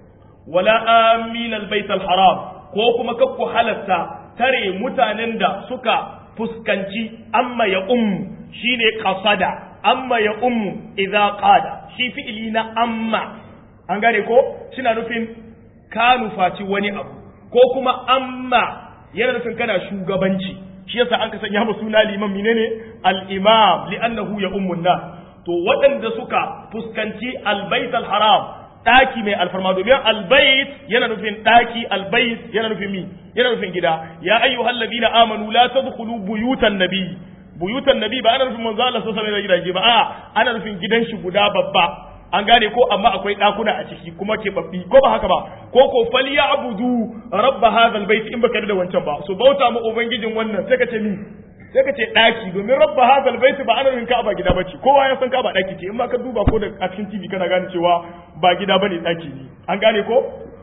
wala amin albayt alharam ko kuma kakku halatta tare mutanen da suka fuskanci amma ya ummu shine qasada amma ya ummu idza qada shi fi'ili na amma an gane ko suna nufin ka nufaci wani abu ko kuma amma yana nufin kana shugabanci shi yasa an ka sanya mu suna liman menene al-imam li'annahu ya ummun nas to waɗanda suka fuskanci al-bait al-haram daki mai alfarma domin al-bait yana nufin daki al-bait yana nufin mi yana nufin gida ya ayyuhal ladina amanu la tadkhulu buyutan nabi buyutan nabi ba ana nufin manzo Allah sallallahu alaihi wasallam gidaje ba a ana nufin gidan shi guda babba an gane ko amma akwai ɗakuna a ciki kuma ke babbi ko ba haka ba ko ko faliya abudu rabba hadal bait in baka da wancan ba so bauta mu ubangijin wannan sai ka ce ni sai ka ce ɗaki domin rabba hadal bait ba ana rinka ba gida bace kowa ya san ka ba ɗaki ce in ma ka duba ko da a cikin TV kana gane cewa ba gida bane ɗaki ne an gane ko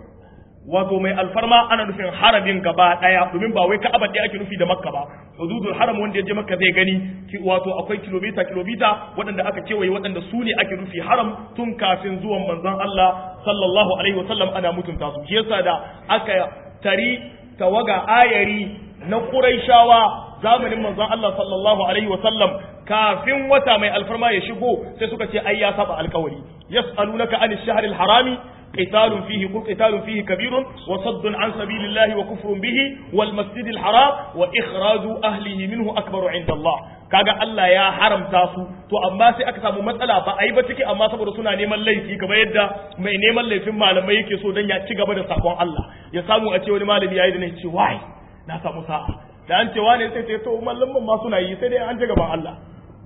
wato mai alfarma ana nufin haramin gaba daya domin ba wai ka'aba ɗaya ake nufi da makka ba hududul haram wanda ya je makka zai gani wato akwai kilomita kilomita waɗanda aka kewaye waɗanda su ne ake nufi haram tun kafin zuwan manzon Allah sallallahu alaihi wasallam ana mutunta su shi yasa da aka tari tawaga ayari na quraishawa zamanin manzon Allah sallallahu alaihi wasallam kafin wata mai alfarma ya shigo sai suka ce ai ya saba alkawari yas'alunaka anish shahril harami قتال فيه قل قتال فيه كبير وصد عن سبيل الله وكفر به والمسجد الحرام وإخراج أهله منه أكبر عند الله kaga Allah ya haramta su to amma sai aka samu matsala ba a yi ba ciki amma saboda suna neman laifi kamar yadda mai neman laifin malamai yake so dan ya ci gaba da sakon Allah ya samu a ce wani malami yayi da ne ce wai na samu sa'a da an ce wani sai ce to malaman ma suna yi sai dai an ji gaban Allah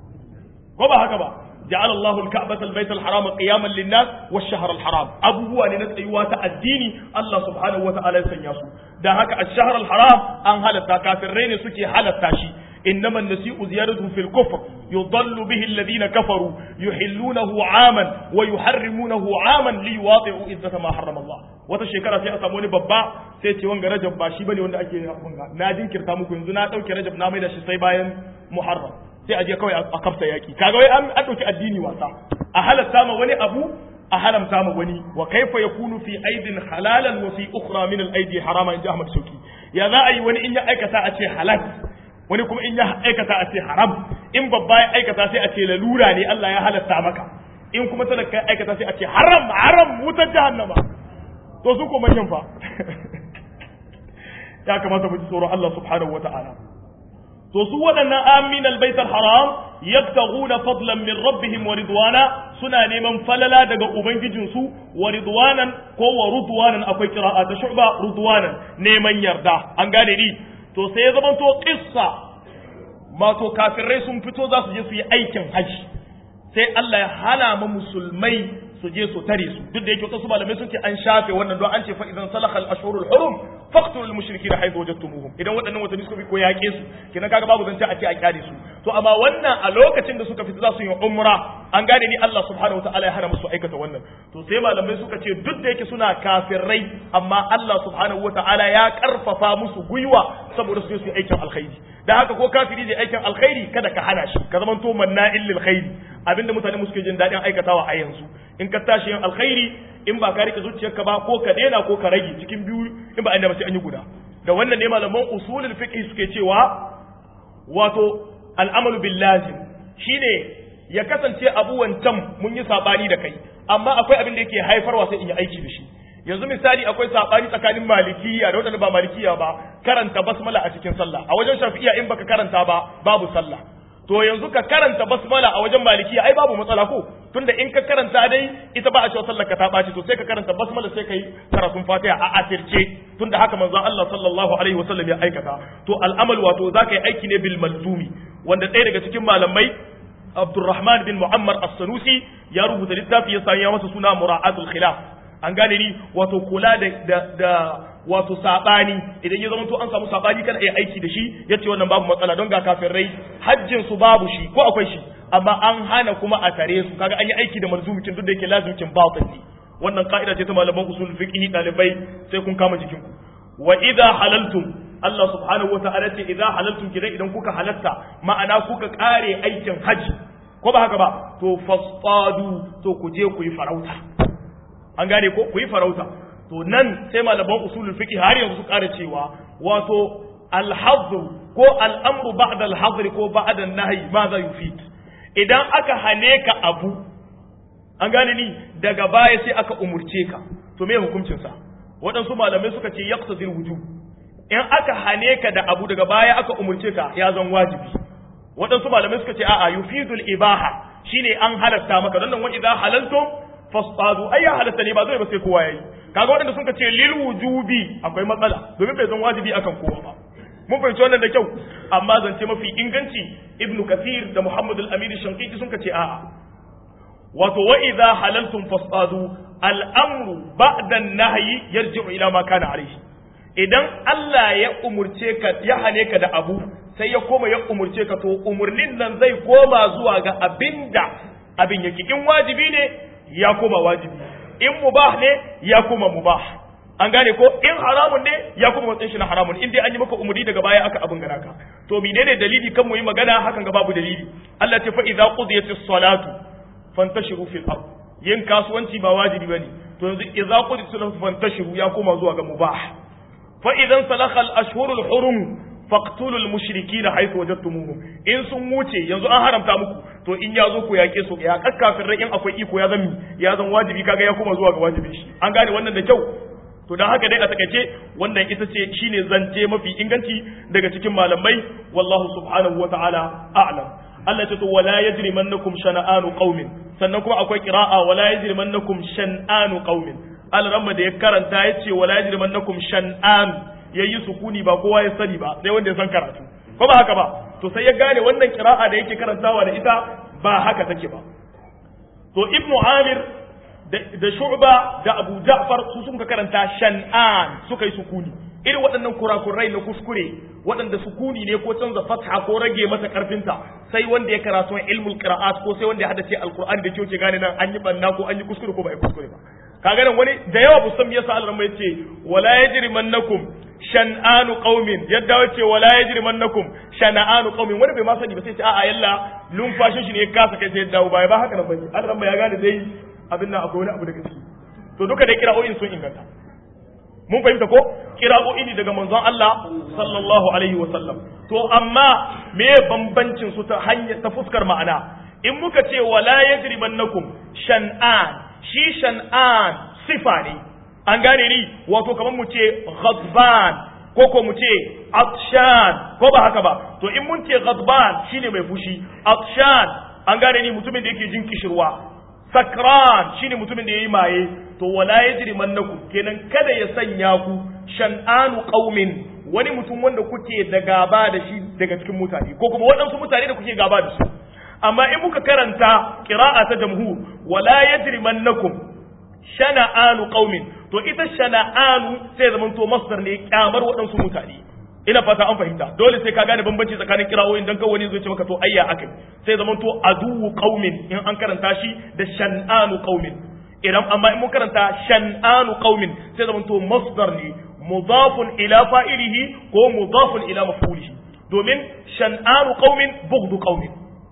ko ba haka ba جعل الله الكعبة البيت الحرام قياما للناس والشهر الحرام أبوه أن نتأيوات الدين الله سبحانه وتعالى سنياسو ده هكا الشهر الحرام أن هلتا كافرين سكي هلتا شي إنما النسيء زيادة في الكفر يضل به الذين كفروا يحلونه عاما ويحرمونه عاما ليواطئوا إذة ما حرم الله wata shekara sai a samu wani babba sai ce wanga rajab ba shi bane wanda ake bunga na jinkirta muku yanzu na dauke rajab na mai da shi sai bayan muharram sai a je kawai a kafsa yaki kaga wai an dauki addini wasa a halatta ma wani abu a haramta ma wani wa kaifa yakunu fi aidin halalan wa fi ukhra min al aidi harama inji Ahmad Shauki ya za a yi wani in ya aikata a ce halal wani kuma in ya aikata a ce haram in babba ya aikata sai a ce lalura ne Allah ya halatta maka in kuma talaka aikata sai a ce haram haram wutar jahannama to su ko manyan fa ya kamata mu ji tsoron Allah subhanahu wata'ala to su waɗannan amin albaitar haram yabtaghuna fadlan min rabbihim wa ridwana suna neman falala daga ubangijinsu wa ridwanan ko wa ridwanan akwai qira'a ta shu'ba ridwanan neman yarda an gane ni to sai ya zama to qissa ma to kafirai sun fito za su je su yi aikin haji sai Allah ya hana ma musulmai su je su tare su duk da yake wasu malamai sun ce an shafe wannan don an ce fa idan salahal ashhurul hurum faqtulul mushrikeena haythu wajadtumuhum idan waɗannan watanni suka bi ko yaƙe su kenan kaga babu zance a ce a kyale su to amma wannan a lokacin da suka fita za su yi umra an gane ni Allah subhanahu wataala ya hana musu aikata wannan to sai malamai suka ce duk da yake suna kafirai amma Allah subhanahu wataala ya karfafa musu gwiwa saboda su je su yi aikin alkhairi da haka ko kafiri zai aikin alkhairi kada ka hana shi ka zama to manna'il lil khairi abinda mutane suke jin daɗin aikatawa a yanzu in ka tashi yin alkhairi in ba ka rike zuciyarka ba ko ka daina ko ka rage cikin biyu in ba inda ba sai an yi guda da wannan ne malaman usulul fiqh suke cewa wato al'amalu bil lazim shine ya kasance abu wancan mun yi sabani da kai amma akwai abin da yake haifarwa sai in yi aiki da shi yanzu misali akwai sabani tsakanin malikiya da wadanda ba malikiya ba karanta basmala a cikin sallah a wajen shafi'iya in baka karanta ba babu sallah to yanzu ka karanta basmala a wajen malikiya ai babu matsala ko tunda in ka karanta dai ita ba a cewa sallar ka ta ɓaci to sai ka karanta basmala sai kai karatun fatiha a asirce tunda haka manzon Allah sallallahu alaihi wasallam ya aikata to al'amal wato zaka yi aiki ne bil malzumi wanda ɗaya daga cikin malamai Abdurrahman bin Muhammad As-Sanusi ya rubuta littafi ya sanya masa suna Mura'atul Khilaf an gane ni wato kula da da wato sabani idan ya zama to an samu sabani kada ai aiki da shi yace wannan babu matsala don ga kafirai hajjin su babu shi ko akwai shi amma an hana kuma a tare su kaga an yi aiki da marzumikin duk da yake lazimikin batil ne wannan ka'ida ce ta malaman usul fiqh dalibai sai kun kama jikin ku wa idza halaltum Allah subhanahu wata'ala ce idza halaltum kidan idan kuka halatta ma'ana kuka kare aikin haji ko ba haka ba to fasfadu to ku je ku yi farauta an gane ko ku yi farauta to nan sai malaman usulul fiqh har yanzu su kare cewa wato al-hadd ko al-amru ba'da al-hadr ko ba'da an-nahy ma za yufid idan aka hane ka abu an gane ni daga baya sai aka umurce ka to me hukuncin sa waɗansu malamai suka ce yaqtadir wujub in aka hane ka da abu daga baya aka umurce ka ya zan wajibi waɗansu malamai suka ce a'a yufidul ibaha shine an halatta maka don nan wa idza halaltum fasadu ai ya halatta ne ba zai ba sai kowa yayi kaga waɗanda sun ce lil wujubi akwai matsala domin bai zan wajibi akan kowa ba mun fahimci wannan da kyau amma zance mafi inganci ibnu kathir da muhammad al-amin shankiti sun ce a'a wato wa idza halaltum fasadu al-amru ba'da an-nahyi yarji'u ila ma kana alayhi idan Allah ya umurce ka ya hane ka da abu sai ya koma ya umurce ka to umurnin nan zai koma zuwa ga abinda abin yake in wajibi ne ya koma wajibi in mubah ne ya koma mubah an gane ko in haramun ne ya koma matsayin shi na haramun in dai an yi maka umuri daga baya aka abin gana ka to menene dalili kan mu yi magana hakan ga babu dalili Allah ta fa idza qudiyatis salatu fantashiru fil ard yin kasuwanci ba wajibi bane to yanzu idza qudiyatis salatu fantashiru ya koma zuwa ga mubah fa idan salakha al ashhurul hurum faqtulul mushrikina haythu wajadtumuhum in sun wuce yanzu an haramta muku to in ya zo ku yake su ya kakkafin rai in akwai iko ya zan ya zan wajibi kaga ya koma zuwa ga wajibi shi an gane wannan da kyau to dan haka dai a takaice wannan ita ce shine zance mafi inganci daga cikin malamai wallahu subhanahu wataala a'lam Allah ce to wala yajrimannakum shana'anu qaumin sannan kuma akwai qira'a wala yajrimannakum shan'anu qaumin al-ramma da ya karanta yace wala yajrimannakum shan'an yayi sukuni ba kowa ya sani ba sai wanda ya san karatu ko ba haka ba to sai ya gane wannan qira'a da yake karantawa da ita ba haka take ba to ibnu amir da shu'ba da abu ja'far su sun karanta shan'an suka yi sukuni irin waɗannan kurakurai na kuskure waɗanda sukuni ne ko canza fatha ko rage masa karfinta sai wanda ya karatu ilmul qira'at ko sai wanda ya hadace alqur'ani da kyau gane nan an yi banna ko an yi kuskure ko ba yi kuskure ba kaga nan wani da yawa bu san yasa Allah mai ce wala yajrimannakum shan'anu qaumin yadda wace wala yajrimannakum shan'anu qaumin wani bai ma sani ba sai ce a'a yalla lumfashin shi ne ya kasa kai sai ya dawo baya ba haka nan bane Allah ya gane dai abin nan akwai wani abu daga ciki to duka da kira'o'in sun inganta mun fahimta ko kira'o'i ne daga manzon Allah sallallahu alaihi wa sallam to amma me bambancin su ta hanya ta fuskar ma'ana in muka ce wala yajrimannakum shan'an shi shan'an sifa ne an gane ni wato kamar mu ce ghadban ko ko mu ce atshan ko ba haka ba to in mun ce ghadban shine mai fushi atshan an gane ni mutumin da yake jin kishirwa sakran shine mutumin da yayi maye to wala yajri mannakum kenan kada ya sanya ku shan'anu qaumin wani mutum wanda kuke da gaba da shi daga cikin mutane ko kuma waɗansu mutane da kuke gaba da su amma in muka karanta qira'a ta jamhur wala yajri mannakum shana'anu qaumin to ita shana'anu sai zaman to masdar ne kyamar waɗansu mutane ina fata an fahimta dole sai ka gane bambanci tsakanin kirawoyin dan kawai wani zai ce maka to ayya akai sai zaman to aduwu qaumin in an karanta shi da shan'anu qaumin idan amma in mun karanta shan'anu qaumin sai zaman to masdar ne mudafun ila fa'ilihi ko mudafun ila maf'ulihi domin shan'anu qaumin bughdu qaumin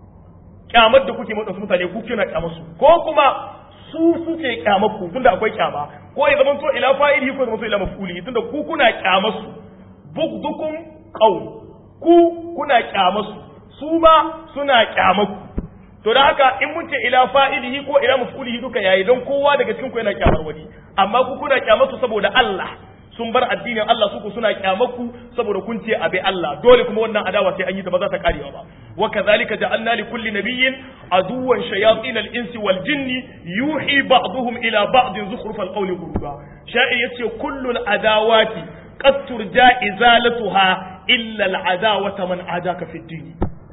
kyamar da kuke madansu mutane ku kina kyamar su ko kuma su suke kyamar ku tunda akwai kyama ko ya zama to ila fa'ilihi ko ya zama to ila maf'ulihi tunda ku kuna kyamar su bugdukum qaum ku kuna kyamar su su ma suna kyamar ku to da haka in mun ce ila fa'ilihi ko ila maf'ulihi duka yayi don kowa daga cikin ku yana kyamar wani amma ku kuna kyamar su saboda Allah sun bar addinin Allah su ku suna kyamar ku saboda kun ce abi Allah dole kuma wannan adawa sai an yi ta ba za ta karewa ba wa kadhalika ja'alna li kulli nabiyyin aduwwan shayatin al-insi wal jinni yuhi ba'dhum ila ba'din zukhruf al-qawli ghurura sha'ir yace kullu al-adawati qad turja izalatuha illa al-adawata man adaka fi ad-din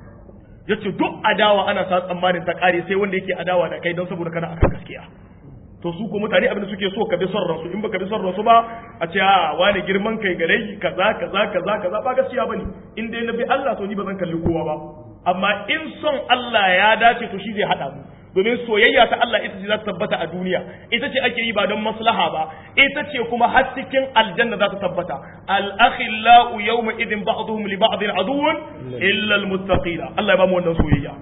yace duk adawa ana sa tsammanin ta kare sai wanda yake adawa da kai don saboda kana akan gaskiya to su ko mutane abin da suke so ka bi son ransu in baka bi son ransu ba a ce a wani girman kai gare kaza kaza kaza kaza ba gaskiya bane in dai na bi Allah to ni ba zan kalli kowa ba amma in son Allah ya dace to shi zai hada mu domin soyayya ta Allah ita ce za ta tabbata a duniya ita ce ake yi ba don maslaha ba ita ce kuma har cikin aljanna za ta tabbata al akhillau yawma idin ba'dhum li ba'din aduwwun illa al muttaqina Allah ya ba mu wannan soyayya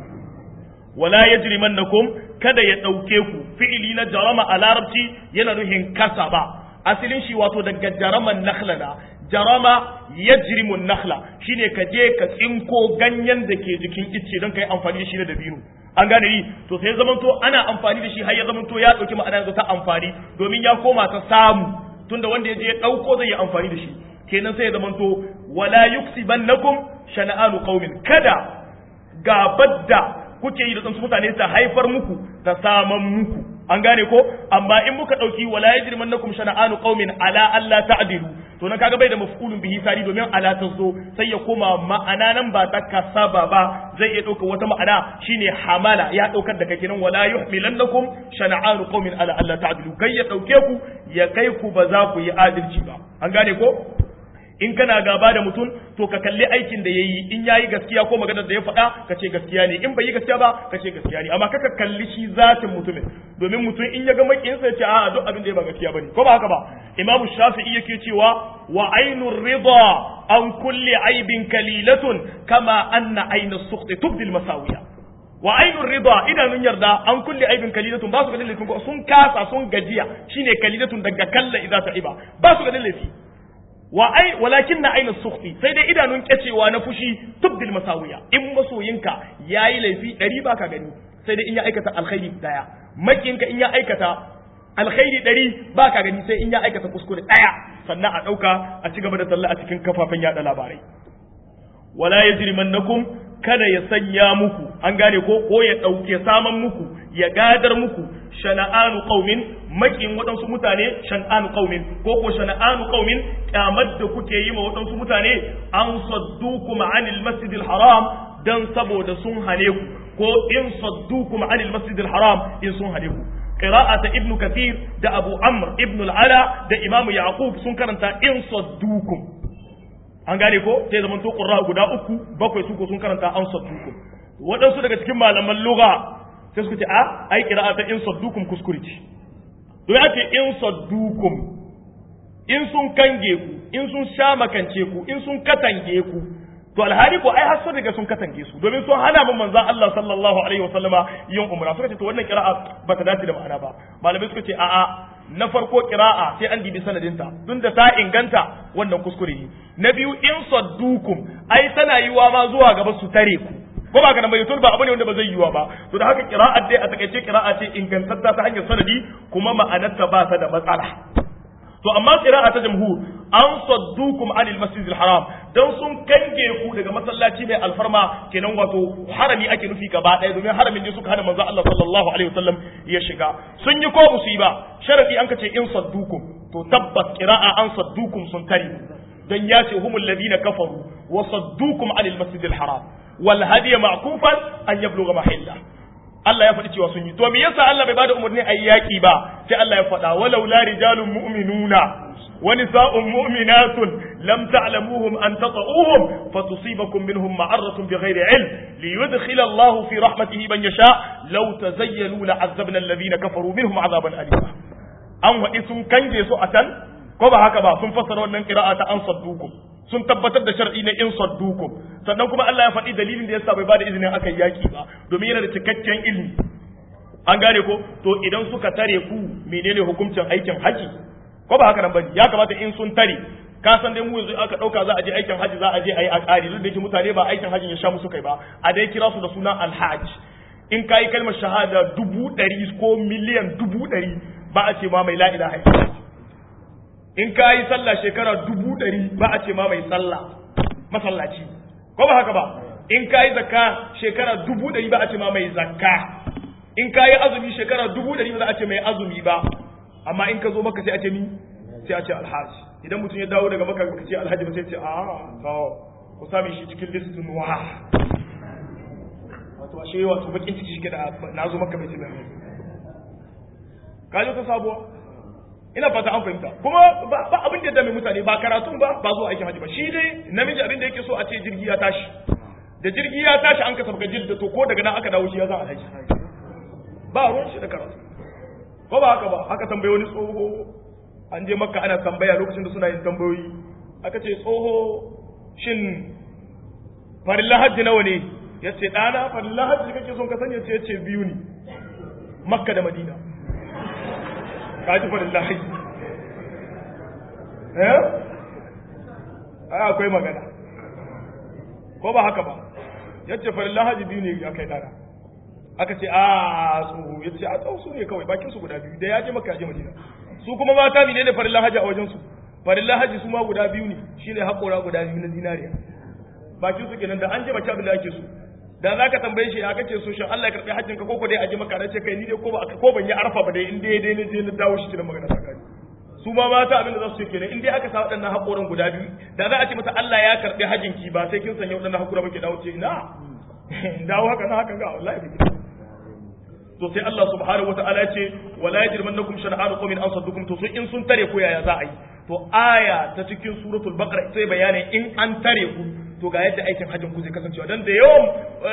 wala yajrimannakum kada ya dauke ku fi'ili na jarama a larabci yana nuhin kasaba asalin shi wato daga jaraman nakhla na jarama yajrimu nakhla shine ka je ka tsinko ganyen da ke jikin icce don kai amfani da shi da dabino an gane ni to sai zamanto ana amfani da shi har ya zamanto ya dauki ma'ana yanzu ta amfani domin ya koma ta samu tunda wanda ya je ya dauko zai yi amfani da shi kenan sai ya zamanto wala yuksibannakum shana'anu qaumin kada gabar da kuke yi da tsansu mutane ta haifar muku ta saman muku an gane ko amma in muka dauki wala yajrimannakum shana'anu qaumin ala alla ta'dilu to nan kaga bai da maf'ulun bihi sari domin ala ta zo sai ya koma ma'ana nan ba ta kasaba ba zai iya dauka wata ma'ana shine hamala ya daukar da kake nan wala yuhmilannakum shana'anu qaumin ala alla ta'dilu kai ya dauke ku ya kai ku ba za ku yi adalci ba an gane ko in kana gaba da mutum to ka kalli aikin da yayi in yayi gaskiya ko maganar da ya faɗa ka ce gaskiya ne in bai yi gaskiya ba ka ce gaskiya ne amma kaka kalli shi zatin mutumin domin mutum in ya ga makin sai ce a duk abin da ya ba gaskiya bane ko ba haka ba imamu shafi'i yake cewa wa ainur rida an kulli aibin kalilatun kama anna aina sukhti tubdil masawiya wa ainur rida idanun yarda an kulli aibin kalilatun ba su ganin laifin ko sun kasa sun gajiya shine kalilatun daga kalla idza ta'iba ba su ganin laifi wa ai walakin na aina sukhti sai dai idanun kyacewa na fushi tubdil masawiya in masoyinka yayi laifi ɗari baka gani sai dai in ya aikata alkhairi daya makiyinka in ya aikata alkhairi ɗari baka gani sai in ya aikata kuskure daya sannan a ɗauka a ci gaba da talla a cikin kafafen yada labarai wala yajrimannakum kada ya sanya muku an gane ko ko ya ɗauke saman muku ya gadar muku shana'anu qaumin makin waɗansu mutane shan'anu qaumin ko ko shana'anu qaumin kyamar da kuke yi ma waɗansu mutane an saddukum anil masjidil haram dan saboda sun hane ku ko in saddukum anil masjidil haram in sun hane ku qira'ata ibnu kathir da abu amr ibnu al-ala da imamu yaqub sun karanta in saddukum an gane ko sai zaman to qurra guda uku bakwai su ko sun karanta an saddukum waɗansu daga cikin malaman lugha sai suka ce a ai qira'a ta in saddukum kuskure ce to ya ce in saddukum in sun kange ku in sun sha makance ku in sun katange ku to alhali ko ai har sun riga sun katange su domin sun hana mun manzon Allah sallallahu alaihi wasallama yin umra suka ce to wannan qira'a ba ta dace da ma'ana ba malamai suka ce a'a na farko qira'a sai an dibi sanadinta tun da ta inganta wannan kuskure ne na biyu in saddukum ai tana yiwa ma zuwa gaba su tare ku ko ba ka nan bai ba abu ne wanda ba zai yiwa ba to da haka qira'at dai a takaice qira'a ce ingantatta ta hanyar sanadi kuma ma'anarta ba ta da matsala to amma qira'a ta jamhur an saddukum anil masjidil haram dan sun kange ku daga masallaci mai alfarma kenan wato harami ake nufi gaba ɗaya domin haramin ne suka hana manzo Allah sallallahu alaihi wasallam ya shiga sun yi ko musiba sharadi an kace in saddukum to tabbas qira'a an saddukum sun tare dan ya ce humul ladina kafaru wa saddukum anil masjidil haram wal hadiya ma'kufan an yablugha mahilla Allah ya faɗi cewa sun yi to me yasa Allah bai bada umarni a yaki ba sai Allah ya faɗa walau la rijalun mu'minuna wa nisa'un mu'minatun lam ta'lamuhum an tata'uhum fatusibakum minhum ma'aratun bighairi ilm liyudkhila Allah fi rahmatihi man yasha law tazayyalu la'azzabna alladhina kafaru minhum 'adaban alima an waɗi sun kange su a can ko ba haka ba sun fassara wannan qira'a ta an saddukum sun tabbatar da shar'i na in saddukum sannan kuma Allah ya faɗi dalilin da yasa bai bada izinin akan yaki ba domin yana da cikakken ilimi an gane ko to idan suka tare ku menene hukuncin aikin haji ko ba haka nan bane ya kamata in sun tare ka san dai mu yanzu aka dauka za a je aikin haji za a je ayi a ƙari duk da yake mutane ba aikin hajin ya sha musu kai ba a dai kira su da sunan alhaj in kai kalmar shahada dubu ɗari ko miliyan dubu ɗari ba a ce ma mai la ilaha illallah in ka yi sallah shekara dubu ɗari ba a ce ma mai sallah masallaci ko ba haka ba in ka yi zakka shekara dubu ɗari ba a ce ma mai zakka in ka yi azumi shekara dubu ɗari ba za a ce mai azumi ba amma in ka zo maka sai a ce ni sai a ce alhaji idan mutum ya dawo daga maka ka ce alhaji ba sai ce a to ku sami shi cikin listin wa wato ashe wato bakin ciki shi da na zo maka bai ce mai ka ji ta sabuwa ina fata an fahimta kuma ba abin da ya dame mutane ba karatun ba ba zuwa aikin hajji ba shi dai namiji abin da yake so a ce jirgi ya tashi da jirgi ya tashi an ka sabga jidda to ko daga nan aka dawo shi ya za a haji ba ruwan shi da karatu ko ba haka ba aka tambaye wani tsoho an je makka ana tambaya lokacin da suna yin tambayoyi aka ce tsoho shin farilla hajji nawa ne ya ce ɗana farilla hajji kake son ka sani ya ce biyu ne makka da madina ka ji farin lahi eh ai akwai magana ko ba haka ba yace farin lahaji biyu ne ya kai dana aka ce a tsoho yace a tsoho su ne kawai bakin su guda biyu da ya je maka je madina su kuma mata ne ne farin lahaji a wajen su farin lahaji su ma guda biyu ne shine haƙora guda biyu na zinariya bakin su kenan da an je maka abin da ake so da za ka tambaye shi ya kace so shin Allah ya karbi hajjin ka koko dai a ji maka ce kai ni dai ko ba ko ban yi arfa ba dai in dai dai ne je na dawo shi cikin magana sakani su ma mata abin da za su ce kenan in dai aka sa waɗannan haƙoran guda biyu da za a ce mata Allah ya karbi hajjin ki ba sai kin sanya waɗannan haƙora muke dawo ce ina dawo haka na haka ga wallahi bai to sai Allah subhanahu wataala ya ce wala yajrimannakum shana'anu qawmin an saddukum to in sun tare ko yaya za a yi to aya ta cikin suratul baqara sai bayanin in an tare ku to ga yadda aikin hajjin ku zai kasancewa dan da yawan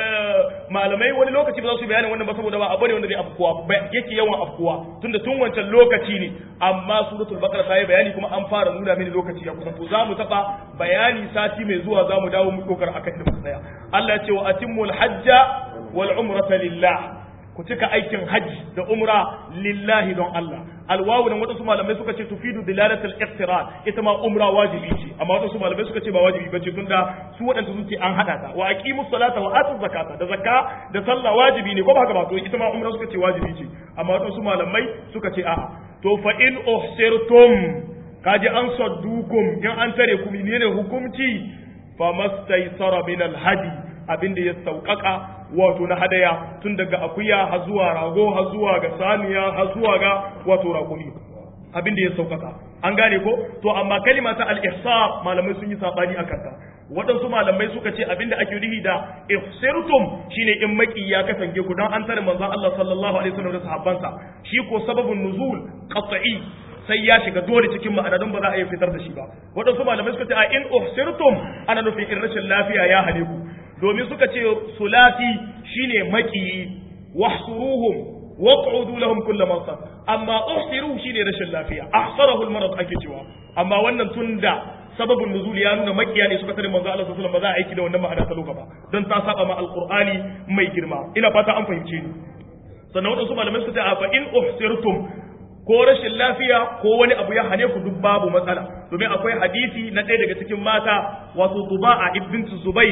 malamai wani lokaci ba za su bayanin wannan ba saboda ba abu ne wanda zai afkuwa yake yawan afkuwa tunda tun wancan lokaci ne amma suratul baqara ta yi bayani kuma an fara nuna mini lokaci ya kusa to za mu taba bayani sati mai zuwa za mu dawo mu dokar akan inda muka tsaya Allah ya ce wa atimmul hajja wal umrata lillah ku cika aikin hajji da umra lillahi don Allah alwawu nan wadansu malamai suka ce tufidu dilalatul iqtiran ita ma umra wajibi ce amma wadansu malamai suka ce ba wajibi bace tunda su wadanda sun ce an hada ta wa aqimus salata wa atuz zakata da zakka da sallah wajibi ne ko ba haka ba to ita ma umra suka ce wajibi ce amma wadansu malamai suka ce a'a to fa in uhsirtum kaji an saddukum in an tare ku menene hukunci famastaysara min alhadi abin da ya sauƙaƙa wato na hadaya tun daga akuya har zuwa rago har zuwa ga saniya har zuwa ga wato ragumi abin da ya sauƙaƙa an gane ko to amma kalima ta al-ihsar malamai sun yi sabani akan ta waɗansu malamai suka ce abin da ake nufi da ihsirtum shine in maki ya kasance ku dan an tare manzon Allah sallallahu alaihi wasallam da sahabbansa shi ko sababun nuzul qat'i sai ya shiga dole cikin ma'ana don ba za a iya fitar da shi ba waɗansu malamai suka ce a in uhsirtum ana nufin in rashin lafiya ya hane ku domin suka ce sulati shine maki wahsuruhum waq'udu lahum kull mansab amma uhsiru shine rashin lafiya ahsarahu almarad ake cewa amma wannan tunda sababin nuzul ya nuna makiya ne suka tare manzo Allah sallallahu alaihi wasallam ba za a aiki da wannan ma'ana ta loka ba don ta saba ma alqur'ani mai girma ina fata an fahimce ni sannan wadansu malamai suka ce a fa in uhsirtum ko rashin lafiya ko wani abu ya hane ku duk babu matsala domin akwai hadisi na ɗaya daga cikin mata wato Tuba'a ibn Zubair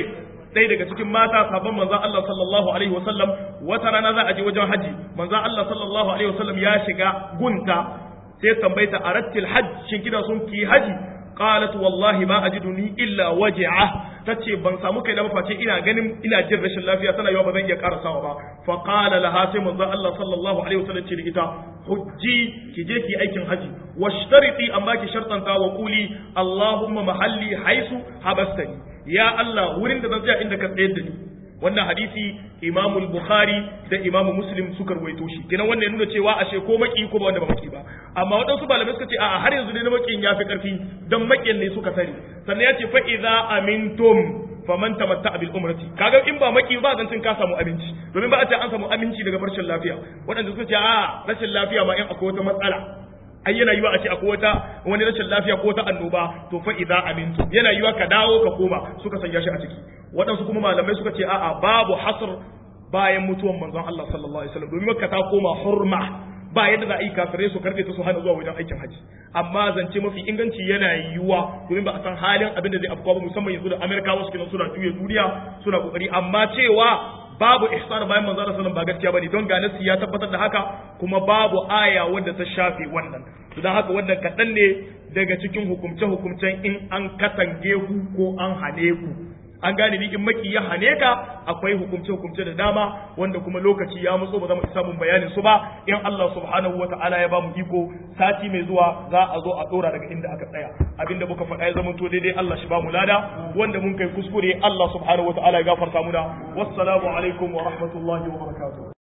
ɗaya daga cikin mata sabon manzon Allah sallallahu alaihi wasallam wata rana za a je wajen haji manzon Allah sallallahu alaihi wasallam ya shiga gunta sai tambayta arattil hajj shin kina son ki haji qalat wallahi ma ajiduni illa waj'a tace ban samu kai da mafaci ina ganin ina jin rashin lafiya tana yawa ba zan iya karasawa ba fa qala laha sai manzo Allah sallallahu alaihi wasallam ce da ita hujji ki je ki aikin haji washtariti amma ki shartanta wa quli allahumma mahalli haisu habastani ya Allah wurin da zan tsaya inda ka tsayar da ni wannan hadisi Imam Bukhari da Imam Muslim suka rawaito shi kenan wannan ya nuna cewa ashe ko maki ko ba wanda ba maki ba amma waɗansu malamai suka ce a'a har yanzu ne na makin yafi karfi dan makin ne suka sani sannan ya ce fa idza amintum faman tamatta bil umrati kaga in ba maki ba zancin ka samu aminci domin ba a ce an samu aminci daga rashin lafiya waɗanda suka ce a rashin lafiya ma in akwai wata matsala ai yana yiwa a ce akwai wata wani rashin lafiya ko wata annoba to fa idza amintu yana yiwa ka dawo ka koma suka sanya shi a ciki waɗansu kuma malamai suka ce a'a babu hasr bayan mutuwan manzon Allah sallallahu alaihi wasallam domin makka ta koma hurma ba yadda za a yi kafirai su karfe ta su hana zuwa wajen aikin haji amma zance mafi inganci yana yiwuwa domin ba a san halin abin da zai afkuwa ba musamman yanzu da amerikawa suke nan suna juya duniya suna kokari amma cewa babu ihsan bayan manzo Allah sallallahu ba gaskiya bane don ga nasi ya tabbatar da haka kuma babu aya wanda ta shafe wannan to dan haka wannan kadan ne daga cikin hukumce hukumcen in an katange ku ko an hane ku an gane ni in maki ya hane ka akwai hukumce hukumce da dama wanda kuma lokaci ya matso ba za mu isa mun bayanin su ba in Allah subhanahu wataala ya ba mu iko sati mai zuwa za a zo a dora daga inda aka tsaya abinda muka faɗa ya zama to daidai Allah shi ba mu lada wanda mun kai kuskure Allah subhanahu wataala ya gafarta muna wassalamu alaikum wa rahmatullahi wa barakatuh